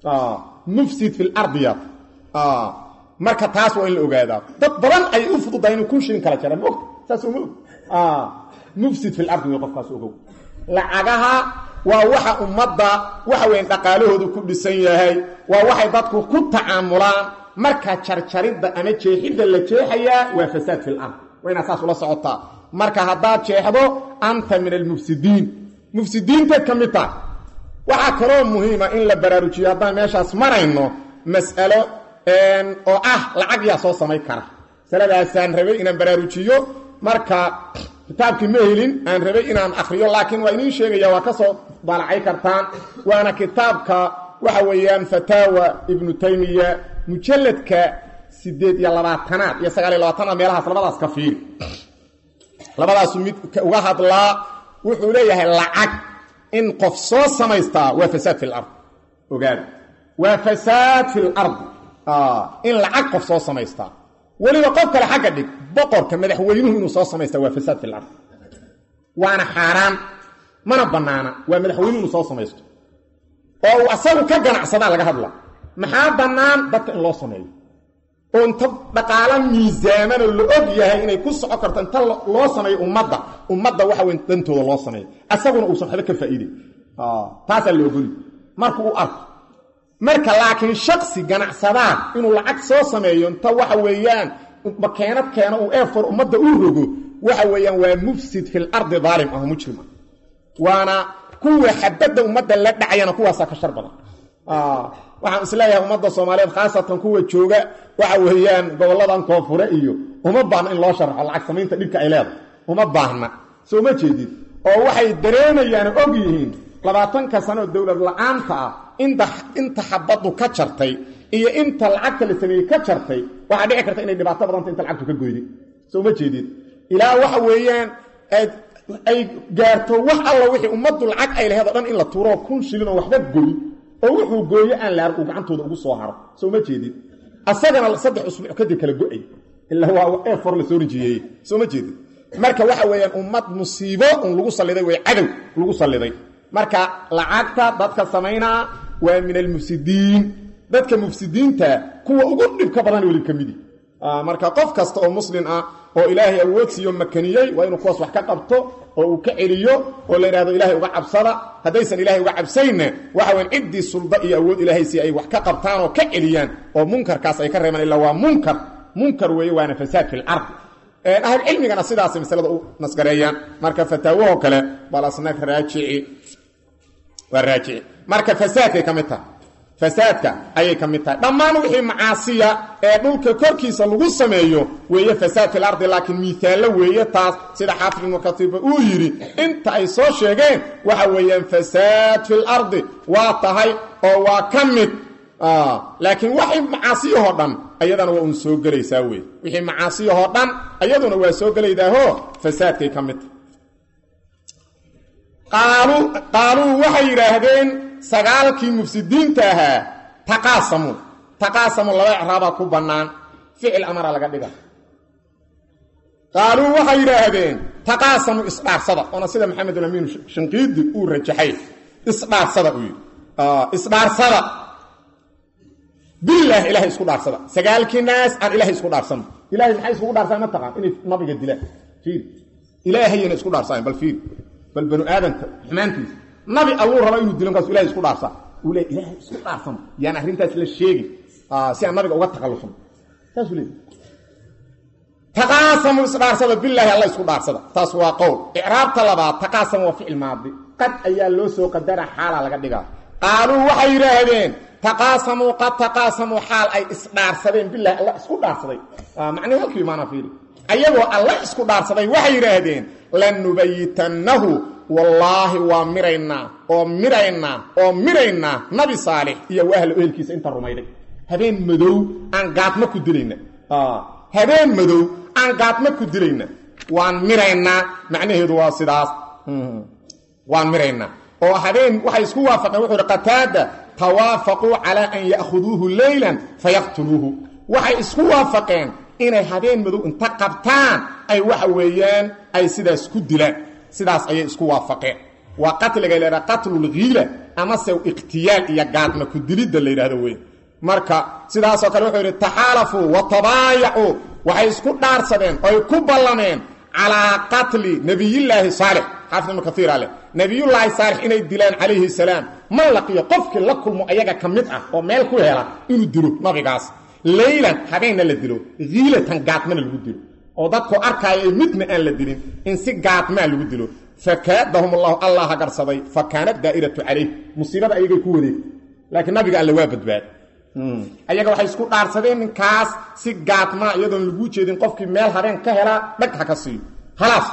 mufsid fi lardiyad marka taas waa in la ogaadaa dad badan ayay u fududahay inuu kun shilin kala jara maogta saas uma og mufsid fi lardi wey qofkaas ogow lacagaha waa waxa ummadda waxa weyn dhaqaalahoodu ku dhisan yahay waa waxay dadku ku tacaamulaan marka jarjaridda ama jeexidda la jeexayaa waa fasaad fi lard waa inaad saas ula socotaa marka haddaad jeexdo anta min almufsidiin mufsidiintaed ka mid taha waxaa kaloo muhiima in la baraarujiyo haddaan meeshaas marayno mas'alo oo ah lacag yaa soo samayn kara masaladaasaan rabay inaan baraarujiyo marka kitaabkii ma helin aan rabay inaan akriyo laakiin waa idiin sheegaya waa ka soo daalacay kartaan waana kitaabka waxa weeyaan fataawa ibnu taymiya mujalladka sideed iyo labaatanaad iyo sagaal iyo labaatanaad meelahaas labadaas ka fiiri labadaasu mid uga hadlaa wuxuu leeyahay lacag in qof soo samaystaa waa fasaad fi lard ogaada waa fasaad fi lard in lacag qof soo samaystaa weliba qof kale xagga dhig boqorka madaxweynuhu inuu soo samaystaa waa fasaad fi lard waana xaaraan mana bannaana waa madaxweynuhu inuu soo samaysto oo uu asagu ka ganacsadaa laga hadla maxaa bannaan dadka in loo sameeyo oo inta dhaqaalo miisaamanoo la og yahay inay ku soco karto inta loo sameeyo ummadda ummadda waxa weyn dantooda loo sameeyo asaguna uusan waxba ka faa'iiday taasaa la ogoli markuu u arko marka laakiin shaksi ganacsadaa inuu lacag soo sameeyo inta waxa weeyaan makeenad keeno uu eefor ummadda u rogo waxa weeyaan waa mufsid fi lardi daalim ah mujrim ah waana kuwa xabadda ummadda la dhacayana kuwaasaa ka shar badan waxaan isleeyahay ummadda soomaaliyeed khaasatan kuwa jooga waxa weeyaan gobolladan koonfure iyo uma baahna in loo sharaxo lacag samaynta dhibka ay leedahay uma baahna soo ma jeedid oo waxay dareemayaan og yihiin labaatanka sanoo dowlad la-aanta ah inta inta xabaddu ka jartay iyo inta lacagta la sameeyey ka jartay waxaa dhici karta inay dhibaato badanta inta lacagtu ka goyday soo ma jeedid ilaa waxa weeyaan ay gaarto wax alla wixii ummaddu lacag ay laheed o dhan in la tuuroo kun shilin oo waxba goy oo wuxuu gooyo aan laar uu gacantooda ugu soo haro soo ma jeedid asagana saddex usbuuc kadib kala go-ay ilaa waa efor la soo rinjiyeeye soo ma jeedid marka waxa weeyaan ummad musiibo un lagu salliday way cadow lagu salliday marka lacagta dadka samaynaa waa min almufsidiin dadka mufsidiinta kuwa ugu dhibka badan weli ka midi marka qof kasta oo muslim ah oo ilaahay awood siiyo makaniyey waa inuu kuwaas wax ka qabto oo uu ka celiyo oo la yidhahdo ilahay uga cabsada haddaysan ilahay uga cabsaynna waxa weyn ciddii sulda iyo awood ilaahay si ay wax ka qabtaan oo ka celiyaan oo munkarkaas ay ka reebaan ilaa waa munkar munkar weeye waana fasaad fi lardi ahlcilmigana sidaasay masalada u nasgareeyaan marka fataawahoo kale balasnag raajici waa raajici marka fasaadkay ka mid tahay fasaadka ayay ka mid tahay dhammaan wixii macaasiya ee dhulka korkiisa lagu sameeyo weeye fasaad fil ardi laakiin miaallo weeye taas sida xaafid ibnu katiiba uu yidhi inta ay soo sheegeen waxa weeyaan fasaad fil ardi waa tahay oo waa ka mid laakiin waxay macaasiyahoo dhan ayadana waa un soo gelaysaa wey wixii macaasiyahoo dhan ayaduna waa soo gelaydaahoo fasaadkay ka mid tahay qaaluu waxay yidhaahdeen sagaalkii mufsidiinta ahaa taqaasamu taqaasamu laba icraabaa ku bannaan ficil amara laga dhiga qaaluu waxay yidhaahdeen taqaasamu isdhaarsada oona sida maxamed ulamiin shanqiidi uu rajaxay isdhaarsada uu yidhi isdhaarsada bilaah ilahay isku dhaarsada sagaalkii naas aan ilahay isku dhaarsano ilahay maxay iskugu dhaarsaen ma taqaan inay nabiga dilaan fiir ilaahayna isku dhaarsaen bal fiir bal banu aadamka xumaantiisa nabi alluu raba inuu dilo markaasu ilahay isku dhaarsaa uu leey ilaahay isku dhaarsano yaan arrintaas la sheegin si aan nabiga uga takhallusno saasuu leey taqaasamu isdhaarsada bilaahi alla isku dhaarsada taas waa qowl icraabta labaad taqaasamu waa ficil maadi qad ayaa loo soo qadara xaala laga dhigaa qaaluu waxay yidhaahdeen taqaasamuu qad taqaasamuu xaal ay isdhaarsadeen bilahi alla isku dhaarsaday macnihi halkii imaana fiiri ayagoo alla isku dhaarsaday waxay yidhaahdeen lanubayitannahu wallaahi waa miraynaa oo miraynaa oo miraynaa nabi saalix iyo ahla ehelkiisa inta rumayday habeen madow aan gaadma ku dilayna habeen madow aan gaadma ku dilayna waan miraynaa macnaheedu waa sidaas waan miraynaa oo habeen waxay isku waafaqeen wuxuu hi qataada tawaafaquu calaa an ya'khuduuhu leylan fayaqtuluuhu waxay isku waafaqeen inay habeen madow inta qabtaan ay waxa weeyaan ay sidaas ku dilaan sidaas ayay isku waafaqeen waa qatliga la yidhaha qatlulghiila amase ikhtiyaal iyo gaadma ku dilidda la yidhahdo wey marka sidaasoo kale wuxuu yidhi taxaalafuu wa tabaayacuu waxay isku dhaarsadeen oy ku ballameen calaa qatli nebiyillaahi saalix xaafid ibnu kaiir ale nebiyullaahi saalix inay dilaan calayhi salaam man laqiyo qofkii la kulmo ayaga ka mid ah oo meel ku hela inuu dilo nabigaas leylan habeenna la dilo hiilatan gaadmana lagu dilo oo dadku arkaayo midna aan la dilin in si gaadmaa lagu dilo fakaadahum allahu allah hagarsaday fa kaanat daa'iratu calayh musiibada ayagay ku wareegtay laakiin nabiga alle waa badbaad ayaga waxay isku dhaarsadeen ninkaas si gaadmaa iyadoon laguu jeedin qofkii meel habeen ka helaa dhag ha ka siiyo halaas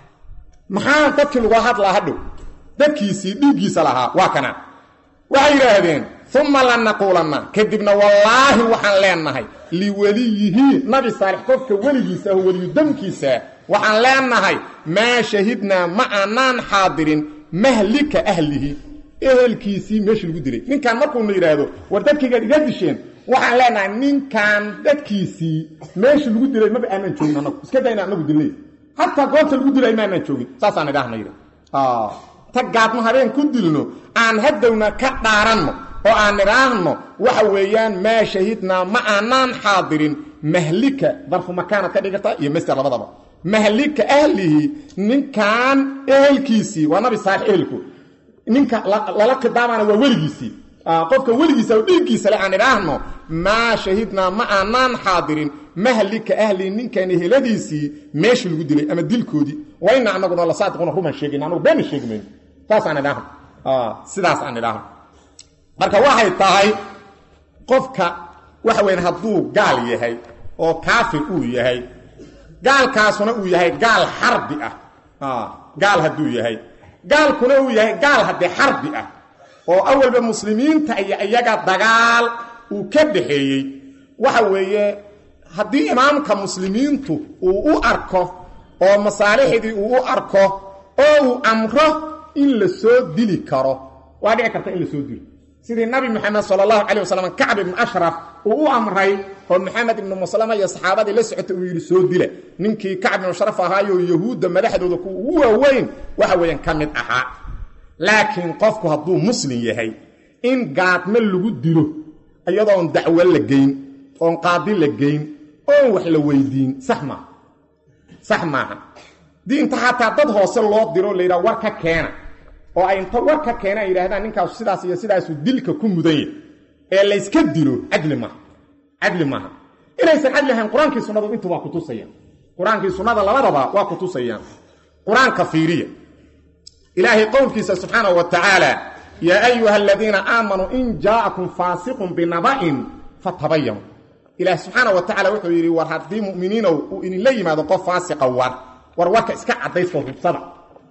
maxaa dadkii lagu hadlaa hadhow dadkiisii dhiiggiisa lahaa waa kana waxay yidhaahdeen uma lanaquulanna kadibna wallaahi waxaan leenahay liweliyihi nabi saalix qofka weligiisa ah weliyu damkiisa waxaan leenahay maa shahidnaa ma aanaan xaadirin mahlika ahlihi ehelkiisii meesha lagu dilay ninkan markuuna yidhaahdo war dadkaygaad iga disheen waxaan leenahay ninkan dadkiisii meesha lagu dilay maba aanaan joogin anagu iska dayna anagu dilnay hataa goobta lagu dilay maanaan joogin saasaan idhaahna yidhi ta gaadmo habeen ku dilno aan hadowna ka dhaaranno oo aan idhaahno waxa weeyaan maa shahidnaa ma aanaan xaadirin mahlika darfu makaanad ka dhigata iyo master labadaba mahlika ahlihi ninkan ehelkiisii waa nabi saalix ehelku ninka lala khidaabana waa weligiisii qofka weligiisa oo dhiiggiisa le aan idhaahno maa shahidnaa ma aanaan xaadirin mahlika ahlihi ninkan eheladiisii meeshii lagu dilay ama dilkoodii wayna anaguna la saadiquna ruman sheegin anagu beena sheegi mayno saasaan idhaahno sidaas aan idhaahno marka waxay tahay qofka waxa weyan hadduu gaal yahay oo kaafir uu yahay gaalkaasuna uu yahay gaal xarbi ah gaal hadduu yahay gaalkuna uu yahay gaal haddee xarbi ah oo awalba muslimiinta iyo iyaga dagaal uu ka dhaxeeyey waxa weeye haddii imaamka muslimiintu uu u arko oo masaalixdii uu u arko oo uu amro in la soo dili karo waa dhici karta in la soo dilo sidii nabi moxamed sal allahu calay wasalam kacb ibnu ashraf uu u amray oo maxamed ibnu muslama iyo saxaabadii la socotay uu yidhi soo dila ninkii kacb ibnu ashraf ahaayoo yahuudda madaxdooda ku ugu waaweyn waxa weeyaan ka mid ahaa laakiin qofku hadduu muslim yahay in gaadmo lagu dilo iyadoon dacwo la geyn oon qaadi la geyn oon wax la weydiin sax maaha sax maaha dii inta xataa dad hoose loo diro la yidhaha war ka keena oo ay inta war ka keena ay yidhahdaan ninkaasu sidaas iyo sidaasu dilka ku mudan yahy ee layska dilo cadli maaha cadli maaha inaysan cadli ahayn qur-aankii sunnadu intu waa kutusayaan qur-aankii sunnada labadaba waa kutusayaan qur-aanka fiiriya ilaahay qowlkiisa subxaanahu wa tacaala yaa ayuha aladiina aamanuu in jaa'akum faasiqun binaba'in fatabayanu ilaah subxaana wa tacala wuxuu yidhi war haddii mu'miniinow uu idinla yimaado qof faasiqa war war warka iska cadaysto hubsada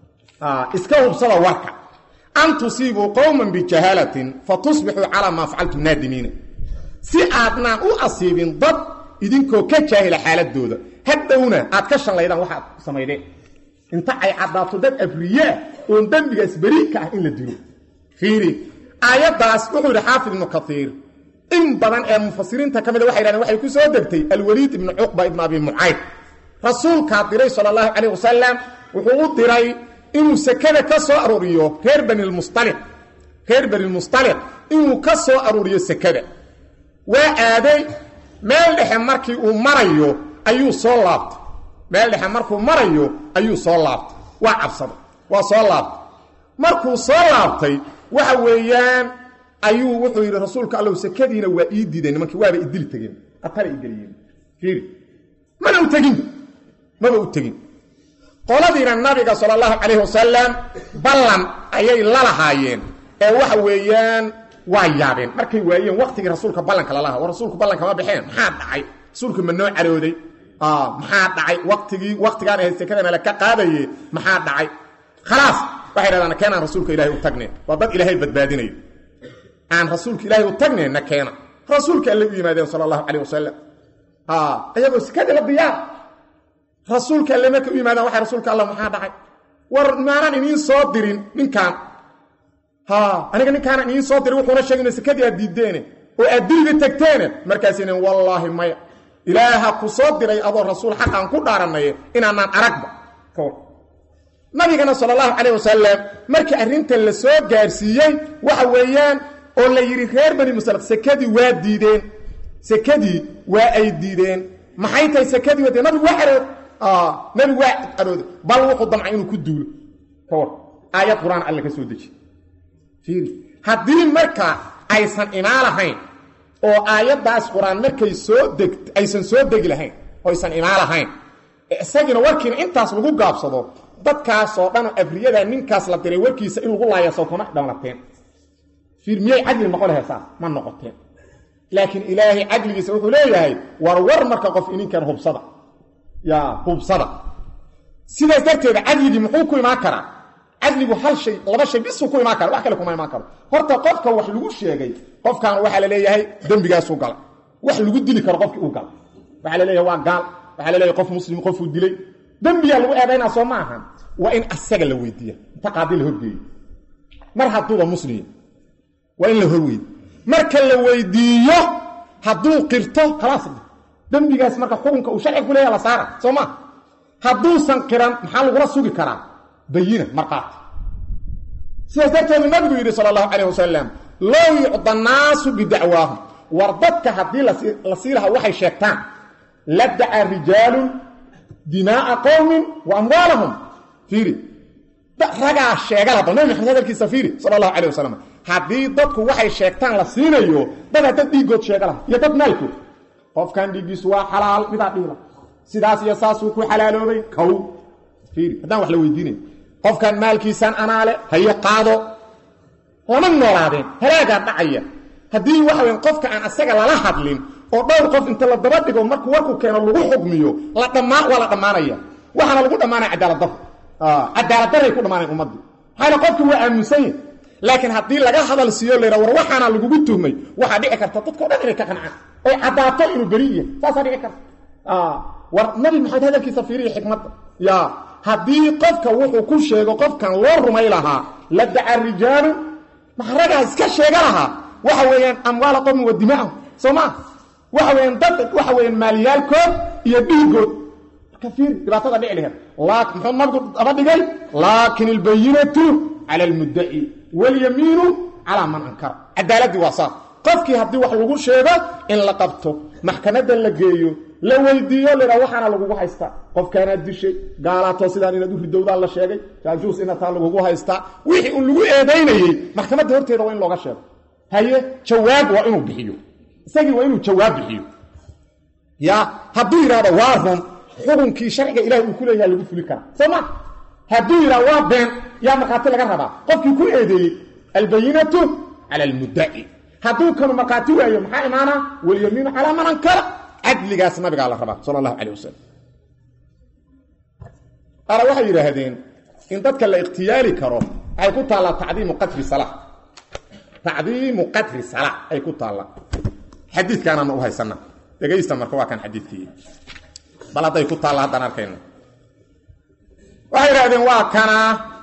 iska hubsada warka an tusiibuu qowman bijahaalatin fatusbixuu calaa maa facaltum naadimiina si aadnaan u asiibin dad idinkoo ka jaahila xaaladooda hadhowna aad ka shanlaydaan waxaad samaydeen inta ay caddaato dad afriyaa oon dembigaas beri ka ah in la dilo fiiri aayaddaas wuxuu yidhi xaafid ibnu kaiir in badan ee mufasiriinta ka mida waxay yidhahdeen waxay ku soo degtay alwaliid ibnu cuqba ibnu abi mucayd rasuulkaa diray sala allahu calayh wasalam wuxuu u diray inuu sekada ka soo aruuriyo reer banilmustaliq reer banilmustaliq inuu ka soo aruuriyo sekada waa aaday meel dhexe markii uu marayo ayuu soo laabtay meel dhexe markuu marayo ayuu soo laabtay waa cabsaday waa soo laabtay markuu soo laabtay waxa weeyaan ayuu wuxuu yidhi rasuulka allow sekadiina waa ii diideen nimankii waaba idili tegeen atara igeliyeen fiiri mana u tegin maba u tegin qoladiina nabiga sala allahu calayhi wasalam ballan ayay la lahaayeen ee waxa weeyaan waa yaabeen markay waayeen waktigii rasuulka ballanka lalaha war rasuulku ballanka ma baxeen maxaa dhacay rasuulku ma noo carooday maxaa dhacay waktigii waktigaan ahayd sekadana la ka qaadaye maxaa dhacay khalaas waxay dhahdaan keenaan rasuulka ilahay u tagne waa dad ilaahay badbaadinayo aan rasuulka ilaahay u tagne na keena rasuulka alle u yimaadeen sala allahu calayh wasalam ayagoo sekadii la diyaar rasuulka alle markay u yimaadaan waxay rasuulka allah maxaa dhacay war maanaan iniin soo dirin ninkaan ha aniga ninkaanan idiin soo diray wuxuuna sheegay ina sekadii aad diiddeene oo aad diliga tegteene markaasina wallaahi maya ilaaha ku soo diray adoo rasuul xaqaan ku dhaaranaye inaanaan aragba nabigana sala allahu calayh wasalam markii arrinta la soo gaarsiiyey waxa weeyaan oo la yidhi reer bani musalaq sekadii waa diideen sekadii waa ay diideen maxay tahay sekadii waa nabigu waa carood nabigu waa carooday bal wuxuu damcay inuu ku duulo ka war aayad qur-aan alle ka soo deji haddii marka aysan imaan lahayn oo aayaddaas qur-aan markay soo deg aysan soo degi lahayn oo aysan imaan lahayn isagiina warkiina intaas lagu gaabsado dadkaasoo dhanoo afriyada ninkaas la diray warkiisa in lagu laayaso kuma dhamlateen fiir miyay cadli noqon lahayd saas ma noqoteen laakiin ilaahay cadligiisa wuxuu leeyahay war war marka qof ininkan hubsada yaa hubsada sidaas darteeda cadligii muxuu ku imaan karaa cadligu hal shay laba shay bisuu ku imaan kara wax kale kuma imaan karo horta qofka wax lagu sheegay qofkan waxaa la leeyahay dembigaasuu galay wax lagu dili karo qofkii uu galay waxaa la leeyahay waa gaal waxaa la leeyahay qof muslim qofuu dilay dembiyaa lagu eedaynaa soo ma ahan waa in asaga la weydiiya inta qaadi la horgeeyo mar hadduuba muslim waa in la horweydi marka la weydiiyo hadduu qirto khalaas dembigaas marka xukunka uu sharciga ku leeyaha la saara soo ma hadduusan qiran maxaa lagula sugi karaa bayina markaati sidaas darteedu nabigu yidhi sala allahu calayh wasalam low yucda naasu bidacwaahum war dadka haddii la sii lahaa waxay sheegtaan la dacaa rijaalun dimaa'a qowmin wa amwaalahum fiiri ragaa sheega laha bal nabi maxamed hadalkiisa fiiri sala allahu calayh wasalam haddii dadku waxay sheegtaan la siinayo dadaa dad dhiigood sheega laha iyo dad maalkood qofkan dhiiggiisu waa xalaal midaa dhiila sidaas iyo saasuu ku xalaaloobay kow fiiri haddaan wax la weydiinay qofkan maalkiisaan anaale haye qaado lama noolaadeen halaagaa dhacaya haddii waxa weyn qofka aan asaga lala hadlin oo dhowr qof inta la daba dhigo markuu warku keeno lagu xugmiyo la dhammaa waa la dhammaanaya waxaana lagu dhammaanaya cadaaladdarro cadaaladdarray ku dhammaanayan ummaddii maxaa yale qofki waa aaminsan yahy laakiin haddii laga hadal siiyo la yidhaha war waxaana lagugu tuhmay waxaa dhici karta dadkao dhan inay ka qancaan oy caddaato inuu beri yahay saasaa dhici karta war nabi maxamed hadalkiisa fiiriya xikmadda ya haddii qofka wuxuu ku sheego qofkan loo rumay lahaa la daca rijaalu maxragaa iska sheega lahaa waxa weeyaan amwaala qowmin wa dimaahum soo maa waxa weyaan dad waxa weyaan maalyaalkood iyo dhiigood marka fiir dhibaatada dhici laheed muxuu nabigu daba dhigay laakin albayinatu cala almuddaci walyamiinu calaa man ankara cadaaladdii waa saas qofkii haddii wax lagu sheego in la qabto maxkamadda la geeyo la weydiiyo laha waxaana lagugu haystaa qofkaanaad dishay gaalaatoo sidaan inaad u ridowdaa la sheegay jaajuus inataa lagugu haystaa wixii un lagu eedaynayey maxkamadda horteeda waa in looga sheego haye jawaab waa inuu bixiyo isagii waa inuu jawaab bixiyo ya hadduu yidhahdo waa run xukunkii sharciga ilahi uu ku leeyaha lagu fuli karaa soo ma hadduu yidhahdo waa been yaa markhaati laga rabaa qofkii ku eedeeyey albayinatu cala almuddaci hadduu kanu markhaati waayo maxaa imaanaa walyamiinu calaa man ankara cadligaas nabigaa la rabaa sala allahu calayh wasalam qaara waxay yidhaahdeen in dadka la ikhtiyaali karo waxay ku taallaa tacdiimu qadri sala tacdiimu qadri sala ay ku taallaa xadiidkaanana u haysana dhegaysta marka waa kan xadiidkii bal hadday ku taalla haddaan arkayno waxay yidhahdeen waa kana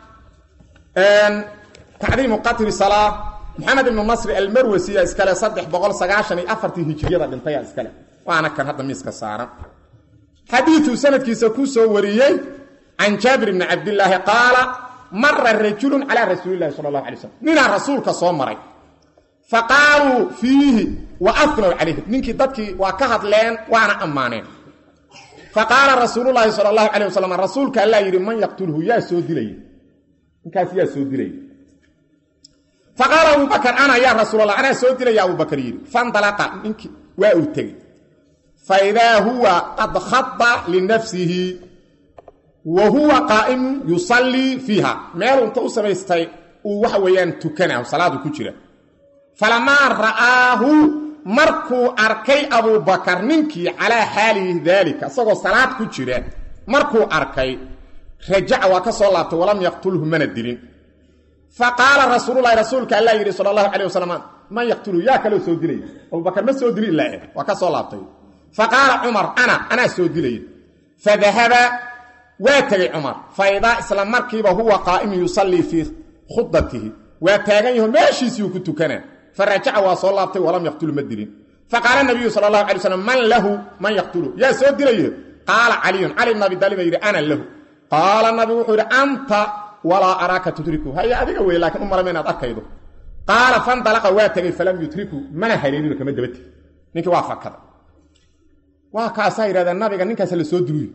tacdiimu qadri sala maxamed ibnu nasri almarwasiya iskale saddex boqol sagaashan iyo afartii hijiriyada dhintaya iskale waana kan hadda miiska saaran xadiiduu sanadkiisa ku soo wariyey can jaabir bni cabdilaahi qaala mara rajulun calaa rasuulilahi sala allahu alay slam ninaa rasuulka soo maray fa qaaluu fiihi wa afnow calayhi ninkii dadkii waa ka hadleen waana ammaaneen fa qaala rasuululaahi sala allahu calayh wasalam rasuulka allaa yidhi man yaqtulhu yaa soo dilaya ninkaas yaa soo dilaya faqaala abubakar ana yaa rasuulallah anaa soo dilaya abubakar yidhi fandalaqa ninkii waa uu tegey faidaa huwa qad khada linafsihi wa huwa qaa'imu yusallii fiiha meel unta u samaystay uu waxa weeyaan tukana salaadu ku jira falamaa ra'aahu markuu arkay abubakar ninkii calaa xaalihi daalika isagoo salaad ku jira markuu arkay rajaca waa ka soo laabtay walam yaqtulhu mana dilin fa qaala rasuululahi rasuulka alla yidhi sala allahu calayh wasalam man yaqtulu yaa kaloo soo dilaya abubakar ma soo dili ilaa waa ka soo laabtay fa qaala cumar ana anaa soo dilaya fadahaba waa tegey cumar fa idaa isla markiiba huwa qaa'imun yusallii fii khudatihi waa taagan yaho meeshiisiiuu ku tukanaa fa rajaca waa soo laabtay walam yaqtulu ma dilin fa qaala nabiyu sala allahu alay slam man lahu man yaqtulu yaa soo dilaye qaala caliyun cali bn abi daalib baa yidhi ana lahu qaala nabigu wuxuu yidhi anta walaa araaka tudriku haye adiga wey laakiin u malama inaad arkaydo qaala fandalaqa waa tegey falam yutriku mana haleelino kama daba tegi ninkii waa fakada waa kaasaa yidhahdeen nabiga ninkaas la soo diluy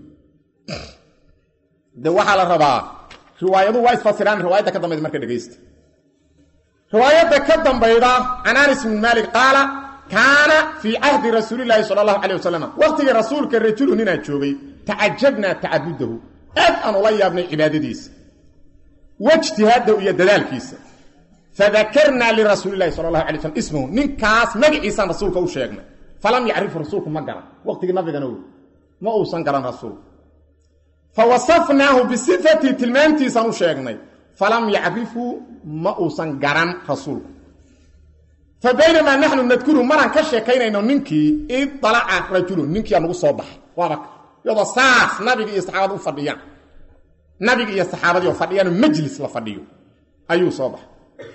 de waxaa la rabaa riwaayadu waa isfasiraan riwaayadda ka dambayda marka dhegaysta riwaayadda ka dambayda can anis bn maalik qaala kaana fii cahdi rasuulilaahi sala allahu calay wasalam waqtigii rasuulka rajulu ninaa joogay tacajabnaa tacabudahu aad aan ula yaabnay cibaadadiisa wajtihaadahu iyo dadaalkiisa fadakarnaa lirasuulilahi sala allahu alay slam ismahu ninkaas magaciisaan rasuulka u sheegnay falam yacrifu rasuulku ma garan waqtigii nabigana wey ma uusan garan rasuulku fa wasafnaahu bisifatii tilmaantiisaan u sheegnay falam yacrifuu ma uusan garan rasuulku fa baynamaa naxnu nadkuru maraan ka sheekaynayno ninkii id dalaca rajulun ninkiiaa nagu soo baxay waaba iyadoo saas nabigi iyo saxaabada u fadhiyaan nabigi iyo saxaabadii oo fadhiyaanoo majlis la fadhiyo ayuu soo baxay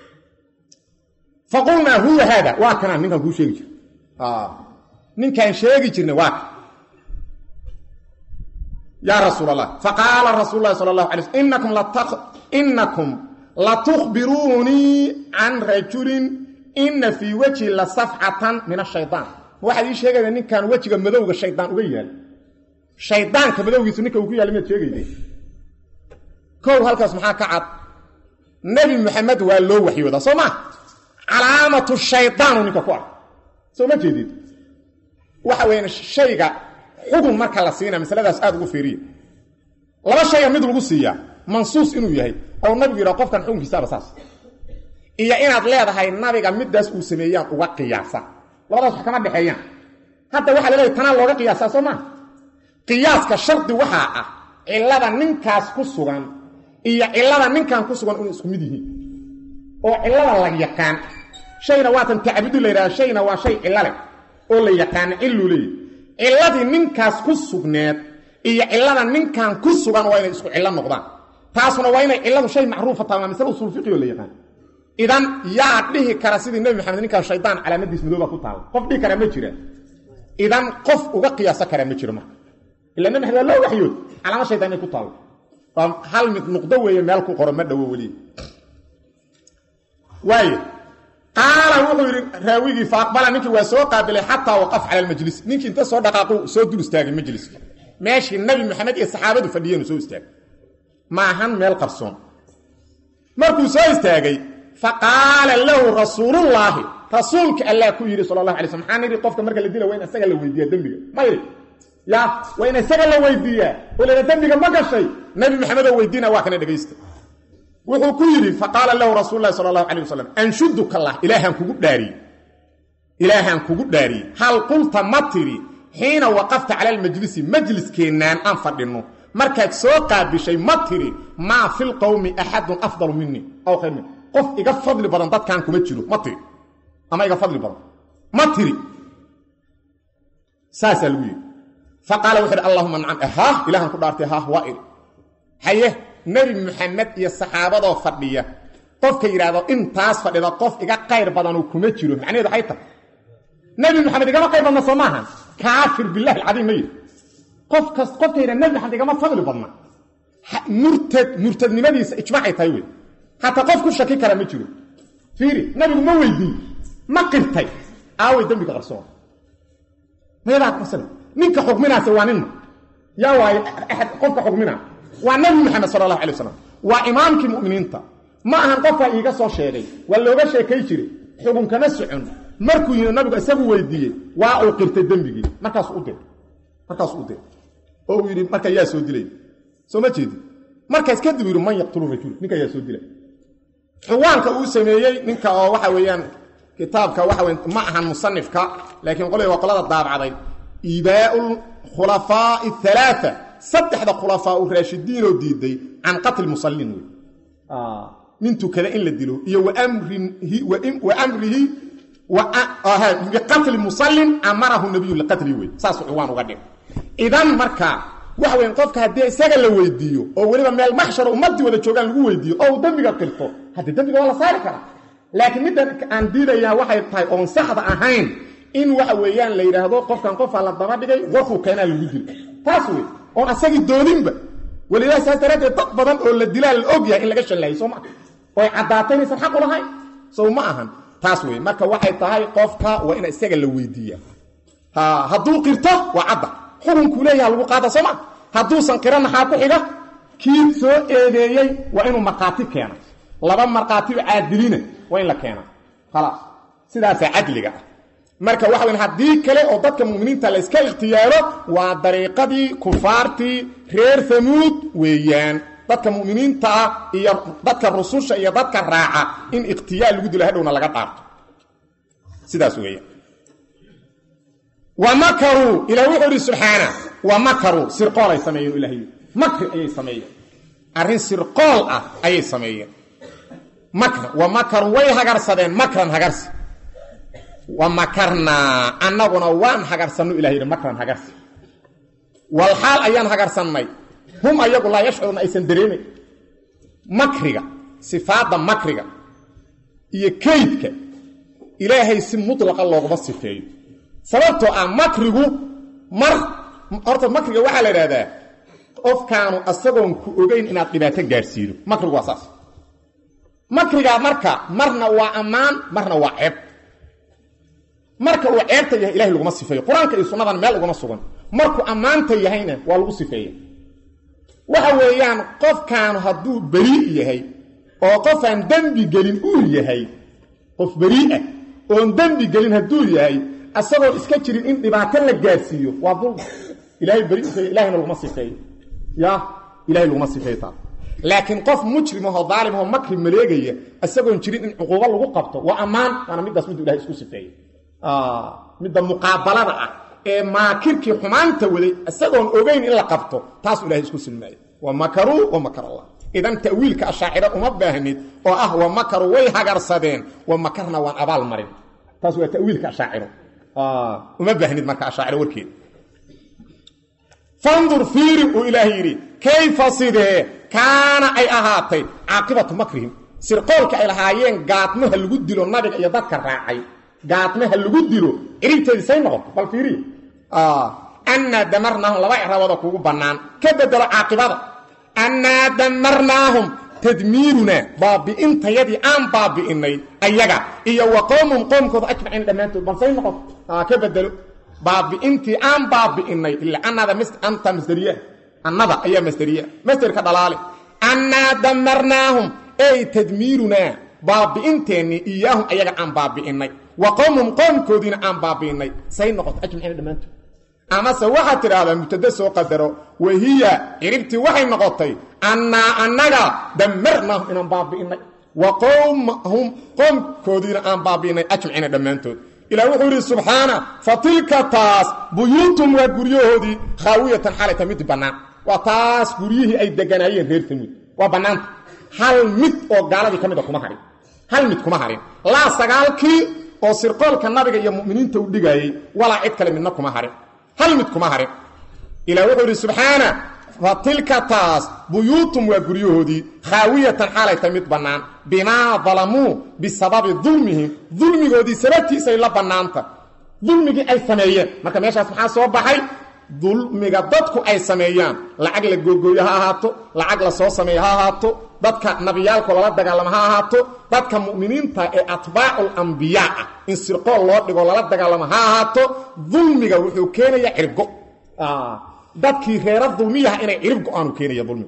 fa qulnaa huwa haada waa kanaan ninkaan kuu sheegi jir ninkaan sheegi jirnay waa kan yaa rasuul allah faqaala rasuul lahi sala allahu alay slm inakum inakum latukhbiruunii can rajulin ina fii wejhi la safxatan min ashayaan waxaad ii sheegayda ninkaan wejiga madowga shaydaan uga yaal shaydaanka madowgiisu ninka uu ku yaala miyaad sheegayda kow halkaas maxaa ka cad nebi maxamed waa loo waxyoodaa soo maa calaamatu shaydaanu ninka ku ah soo ma jeedid waxa weya shayga xugun marka la siinaa masaladaas aada ugu fiiriya laba shaya mid lagu siiyaa mansuus inuu yahay oo nabigu yidhaha qofkan xukunkiisaaba saas iyo inaad leedahay nabiga midaas uu sameeyaan uga qiyaasa labadaas wax kama dhexeeyaan hadda waxaa la leeyahy tanaa looga qiyaasaa soo maa qiyaaska shardi waxaa ah cillada ninkaas ku sugan iyo cillada ninkan ku sugan inay isku mid yihiin oo cillada la yaqaan shayna waatan tacbudu la yidhaha shayna waa shay cillo leh oo la yaqaano cilluu leeyahy cilladii ninkaas ku sugneed iyo cillada ninkan ku sugan waa inay isku cillo noqdaan taasuna waa inay cilladu shay macruufa tahay waa masale usul fiqi oo la yaqaan idan yaa dhihi kara sidii nebi maxamed ninkaan shaydaan calaamadiis madooba ku taala qof dhihi karaa ma jira idan qof uga qiyaaso karaa ma jiro marka ila nebi maxamed waa loo waxyood calaamad shaydaan inay ku taalo waa hal mid nuqdo weeye meel ku qoro ma dhowo weliya waayo qaala wuxuu yidhi raawigii faaqbala ninkii waa soo qaabilay xataa waqaf cala almajlis ninkii inta soo dhaqaaqu soo dul istaagay majliska meeshii nabi maxamed iyo saxaabadu fadhiyeenu soo istaagay maahan meel qarsoon markuu soo istaagay fa qaala lahu rasuulullaahi rasuulka allah ku yidhi sala allahu alay sl maxaan yidhi qofka marka la dila waa in isaga la weydiiyaa dembiga ma yidhi ya waa in isaga la weydiiyaa oo lana dembiga ma gashay nabi maxamed oo weydiina waa kana dhegaysta wuxuu ku yidhi faqaala lahu rasuul lahi sala allahu alay wasalam anshuduka allah ilaahaan kugu dhaariyey ilaahaan kugu dhaariyey hal qulta ma tiri xiina waqafta cala almajlisi majliskeennaan aan fadhinno markaad soo qaabishay ma tiri maa fi lqowmi axadun afdalu minii aw khayr min qof iga fadli badan dadkan kuma jiro ma tiri ama iga fadli badan ma tiri saasaa lagu yidhi fa qaala wuxu uhi allahuma nacam haah ilahaan ku dhaartay haah waa iri haye nebi maxamed iyo saxaabadoo fadhiya qofka yidhaahdo intaas fadhida qof iga qayr badanuu kuma jiro macnaheedu waxay tahay nebi maxamed igama qayr badna soo maaha kaafir billahi alcadiim ma yidhi qof kas qofka yidhahda nebi maxamed igama fadli badna murtad murtadnimadiisa ijmaacay tahay wey hataa qof ku shaki kara ma jiro fiiri nabigu ma weydiin ma qirtay aaway dembiga qarsoon meedaad masala ninka xukminaase waa ninma yaa waayo axad qofka xukminaa waa nabi maxamed sala allahu alay wasalam waa imaamkii mu'miniinta ma ahan qofkaa iiga soo sheegay waa looga sheekay jiray xukunkama socon markuu yimi nabigu isagu weydiiyey waa uu qirtay dembigii markaasu u dir markaasuu u dir oo uu yidhi marka yaa soo dilay soo ma jeedi markaas kadib yidhi man yaqtulu rajul ninka yaa soo dilay xuwaanka uu sameeyey ninka oo waxa weeyaan kitaabka waxa wey ma ahan musanifka laakiin qolay waa qolada daabacday iibaau khulafaa'i halaaa saddexda khulafaa u raashidiinoo diiday can qatli musallin wey nin tukada in la dilo iyo wa amrihi biqatli musallin amarahu nabiyu liqatli wey saasuu ciwaan uga dhig idan marka waxa weyn qofka haddii isaga la weydiiyo oo weliba meel maxsharo ummadii wada joogaan lagu weydiiyo oo uu dembiga qirto haddii dembiga waa la saari karaa laakiin middan aan diidayaa waxay tahay oon saxda ahayn in waxa weeyaan la yidhaahdo qofkan qofaa la daba dhigay warkuu keenaa lagu dilo taas wey oon asagii doodinba welilah saas daraaddeed dad badan oo la dilaa la og yahay in laga shallaayay soo maa oy caddaatay inaysan xaq u lahayn sow ma ahan taas wey marka waxay tahay qofka waa in isaga la weydiiya hadduu qirto waa cadda xukunkuu leeyaha lagu qaada soo ma hadduusan qiran maxaa ku xiga kii soo eedeeyey waa inuu markhaati keena laba markhaatio caadilina waa in la keena khalaas sidaasaa cadliga ah marka waxa weyn haddii kale oo dadka mu'miniinta la iska ikhtiyaaro waa dariiqadii kufaartii reer hamuud weeyaan dadka mu'miniinta ah iyo dadka rususha iyo dadka raaca in ikhtiyaar lagu dilo hadhowna laga dhaarto sidaas weeyaan wa makaruu ilah wuxuu ihi subxaana wa makaruu sirqoolay sameeyeen ilahay makri ayay sameeyeen arrin sirqool ah ayay sameeyeen makra wa makaruu way hagarsadeen makran hagarsi wa makarnaa annaguna waan hagarsanno ilah yidhi makran hagarsi wal xaal ayaan hagarsannay hum ayagu laa yashcuruna aysan dareemayn makriga sifaadda makriga iyo kaydka ilaahay si mutlaqa looguma sifeeyo sababtoo ah makrigu mar horta makriga waxaa la idhahdaa qofkaanu asagoon ku ogeyn inaad dhibaato gaadhsiido makrigu waa saas makrigaa marka marna waa ammaan marna waa ceeb marka uu ceebta yahay ilahay laguma sifeeyo qur-aanka iyo sunnadan meel ugama sugan markuu ammaanta yahayna waa lagu sifeeya waxa weeyaan qofkaanu hadduu berii yahay oo qofaan dembi gelin uu yahay qof beriiah oon dembi gelin hadduu yahay asagoo iska jirin in dhibaato la gaadhsiiyo waa dulma ilahay beri ilahayna laguma sifeeyo ya ilahay laguma sifeeyo taas laakiin qof mujrimahoo daalimahoo makri maleegaya isagoon jirin in cuquubo lagu qabto waa ammaan waana middaas miduu ilahay isku sifeeyo midda muqaabalada ah ee maakirkii xumaanta waday isagoon ogeyn in la qabto taasuu ilahay isku silmaayo wa makaruu wa makar allah idan ta'wiilka ashaaciro uma baahnid oo ah wa makaruu way hagarsadeen wa makarna waan abaal marin taas waa tawiilka ashaaciro uma baahnid marka ashaaciro warkeeda fandur fiiri uu ilaahay yidhi kayfa sidee kaana ay ahaatay caaqibatu makrihim sirqoolka ay lahaayeen gaadmaha lagu dilo nabiga iyo dadka raacay gaadmaha lagu dilo ciribteedii say noqoto bal fiiriya annaa damarnaahum laba icraabooda kugu bannaan ka bedelo caaqibada annaa damarnaahum tadmiirunaa baabi'intayadii aan baabi'innay ayaga iyo wa qowmum qoomkooda ajmaciin dhammaantood bal say noqoto ka bedelo baabi'intii aan baabi'innay ila annada anta masderiya annada ayaa masderiya masderka dhalaale annaa damarnaahum ey tadmiirunaa baabi'inteennii iyaahum ayaga aan baabi'innay wa qowmum qoomkoodiina aan baabi'innay say noqoto ajmaciina dhammaantood amase waxaad tidhaahdaa mubtade soo qadaro wahiya ciribtii waxay noqotay annaa annaga damarnaahum inaan baabi'innay wa qowmahum qoomkoodiina aan baabi'innay ajmaciina dhammaantood ilah wuxuu yidhi subxaana fa tilka taas buyuutum waa guryahoodii khaawiyatan xalayta mid bannaan waa taas guryihii ay deganaayeen reer tamuud waa bannaanta hal mid oo gaaladii ka mida kuma harin hal mid kuma harin laa sagaalkii oo sirqoolka nabiga iyo mu'miniinta u dhigaayey walaa cid kale midna kuma harin hal mid kuma harin ilah wuxuu yidhi subxaana fa tilka taas buyuutum waa guryahoodii khaawiyatan xaalayta mid bannaan bimaa dalamuu bisababi dulmihim dulmigoodii sababtiisay la bannaanta dulmigii ay sameeyeen marka meeshaas maxaa soo baxay dulmiga dadku ay sameeyaan lacag la googooyo ha ahaato lacag la soo sameeyo ha ahaato dadka nabiyaalko lala dagaalamo ha ahaato dadka mu'miniinta ee atbaacul ambiyaa ah in sirqool loo dhigo lala dagaalamo ha ahaato dulmiga wuxuu keenaya ciribgo dadkii reera dulmiyaha inay cirib go-aanu keenaya dulmiga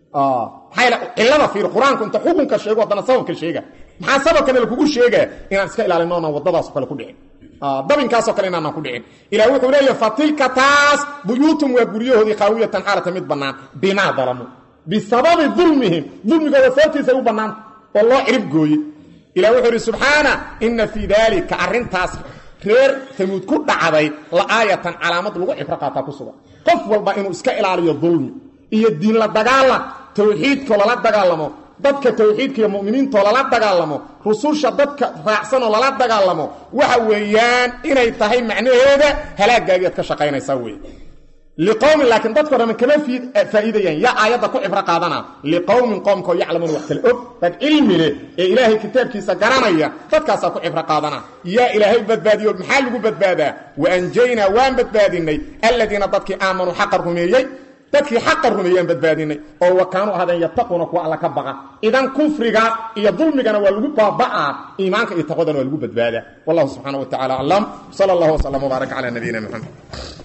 maxaa cilada fiir qur-aanku inta xukunka sheego haddana sababka sheega maxaa sababkana lakugu sheegaa inaan iska ilaalino onaan waddadaasoo kale ku dhicin dabinkaasoo kale inaanaan ku dhicin ilah wuxuu leeyahy fa tilka taas buyuutum waa guryahoodii qaawiyatan xaalata mid bannaan bimaa dalamu bisababi dulmihim dulmigooda sababtiisay u bannaanta oo loo cirib gooye ilah wuxuu idhi subxaana inna fii daalika arrintaas reer tamuud ku dhacday la aayatan calaamad lagu cibro qaataa ku sugan qof walba inuu iska ilaaliyo dulmi iyo diin la dagaalan towxiidkoo lala dagaalamo dadka towxiidka iyo mu'miniintoo lala dagaalamo rususha dadka raacsanoo lala dagaalamo waxa weeyaan inay tahay macnaheeda halaagaagiiad ka shaqaynaysaa wey liqowmin laakiin dadko dhamman kama faa'iidayaan yaa aayadda ku cibro qaadana liqowmin qoomkoo yaclamuun wax kale og dad cilmi leh ee ilaahay kitaabkiisa garanaya dadkaasaa ku cibro qaadana yaa ilaahay badbaadiyo maxaa lagu badbaadaa wa anjaynaa waan badbaadinay alladiina dadkii aamanuu xaqa rumeeyey dadkii xaqa rumeeyaan badbaadinay oo wa kaanuu ahaadeen yattaquuna kuwa alla ka baqa idan kufriga iyo dulmigana waa lagu baaba'aa iimaanka iyo taqwadana waa lagu badbaadaa wallahu subxaana wa tacala aclam sala allahu wasalam wbaarak calaa nabiyina moxamed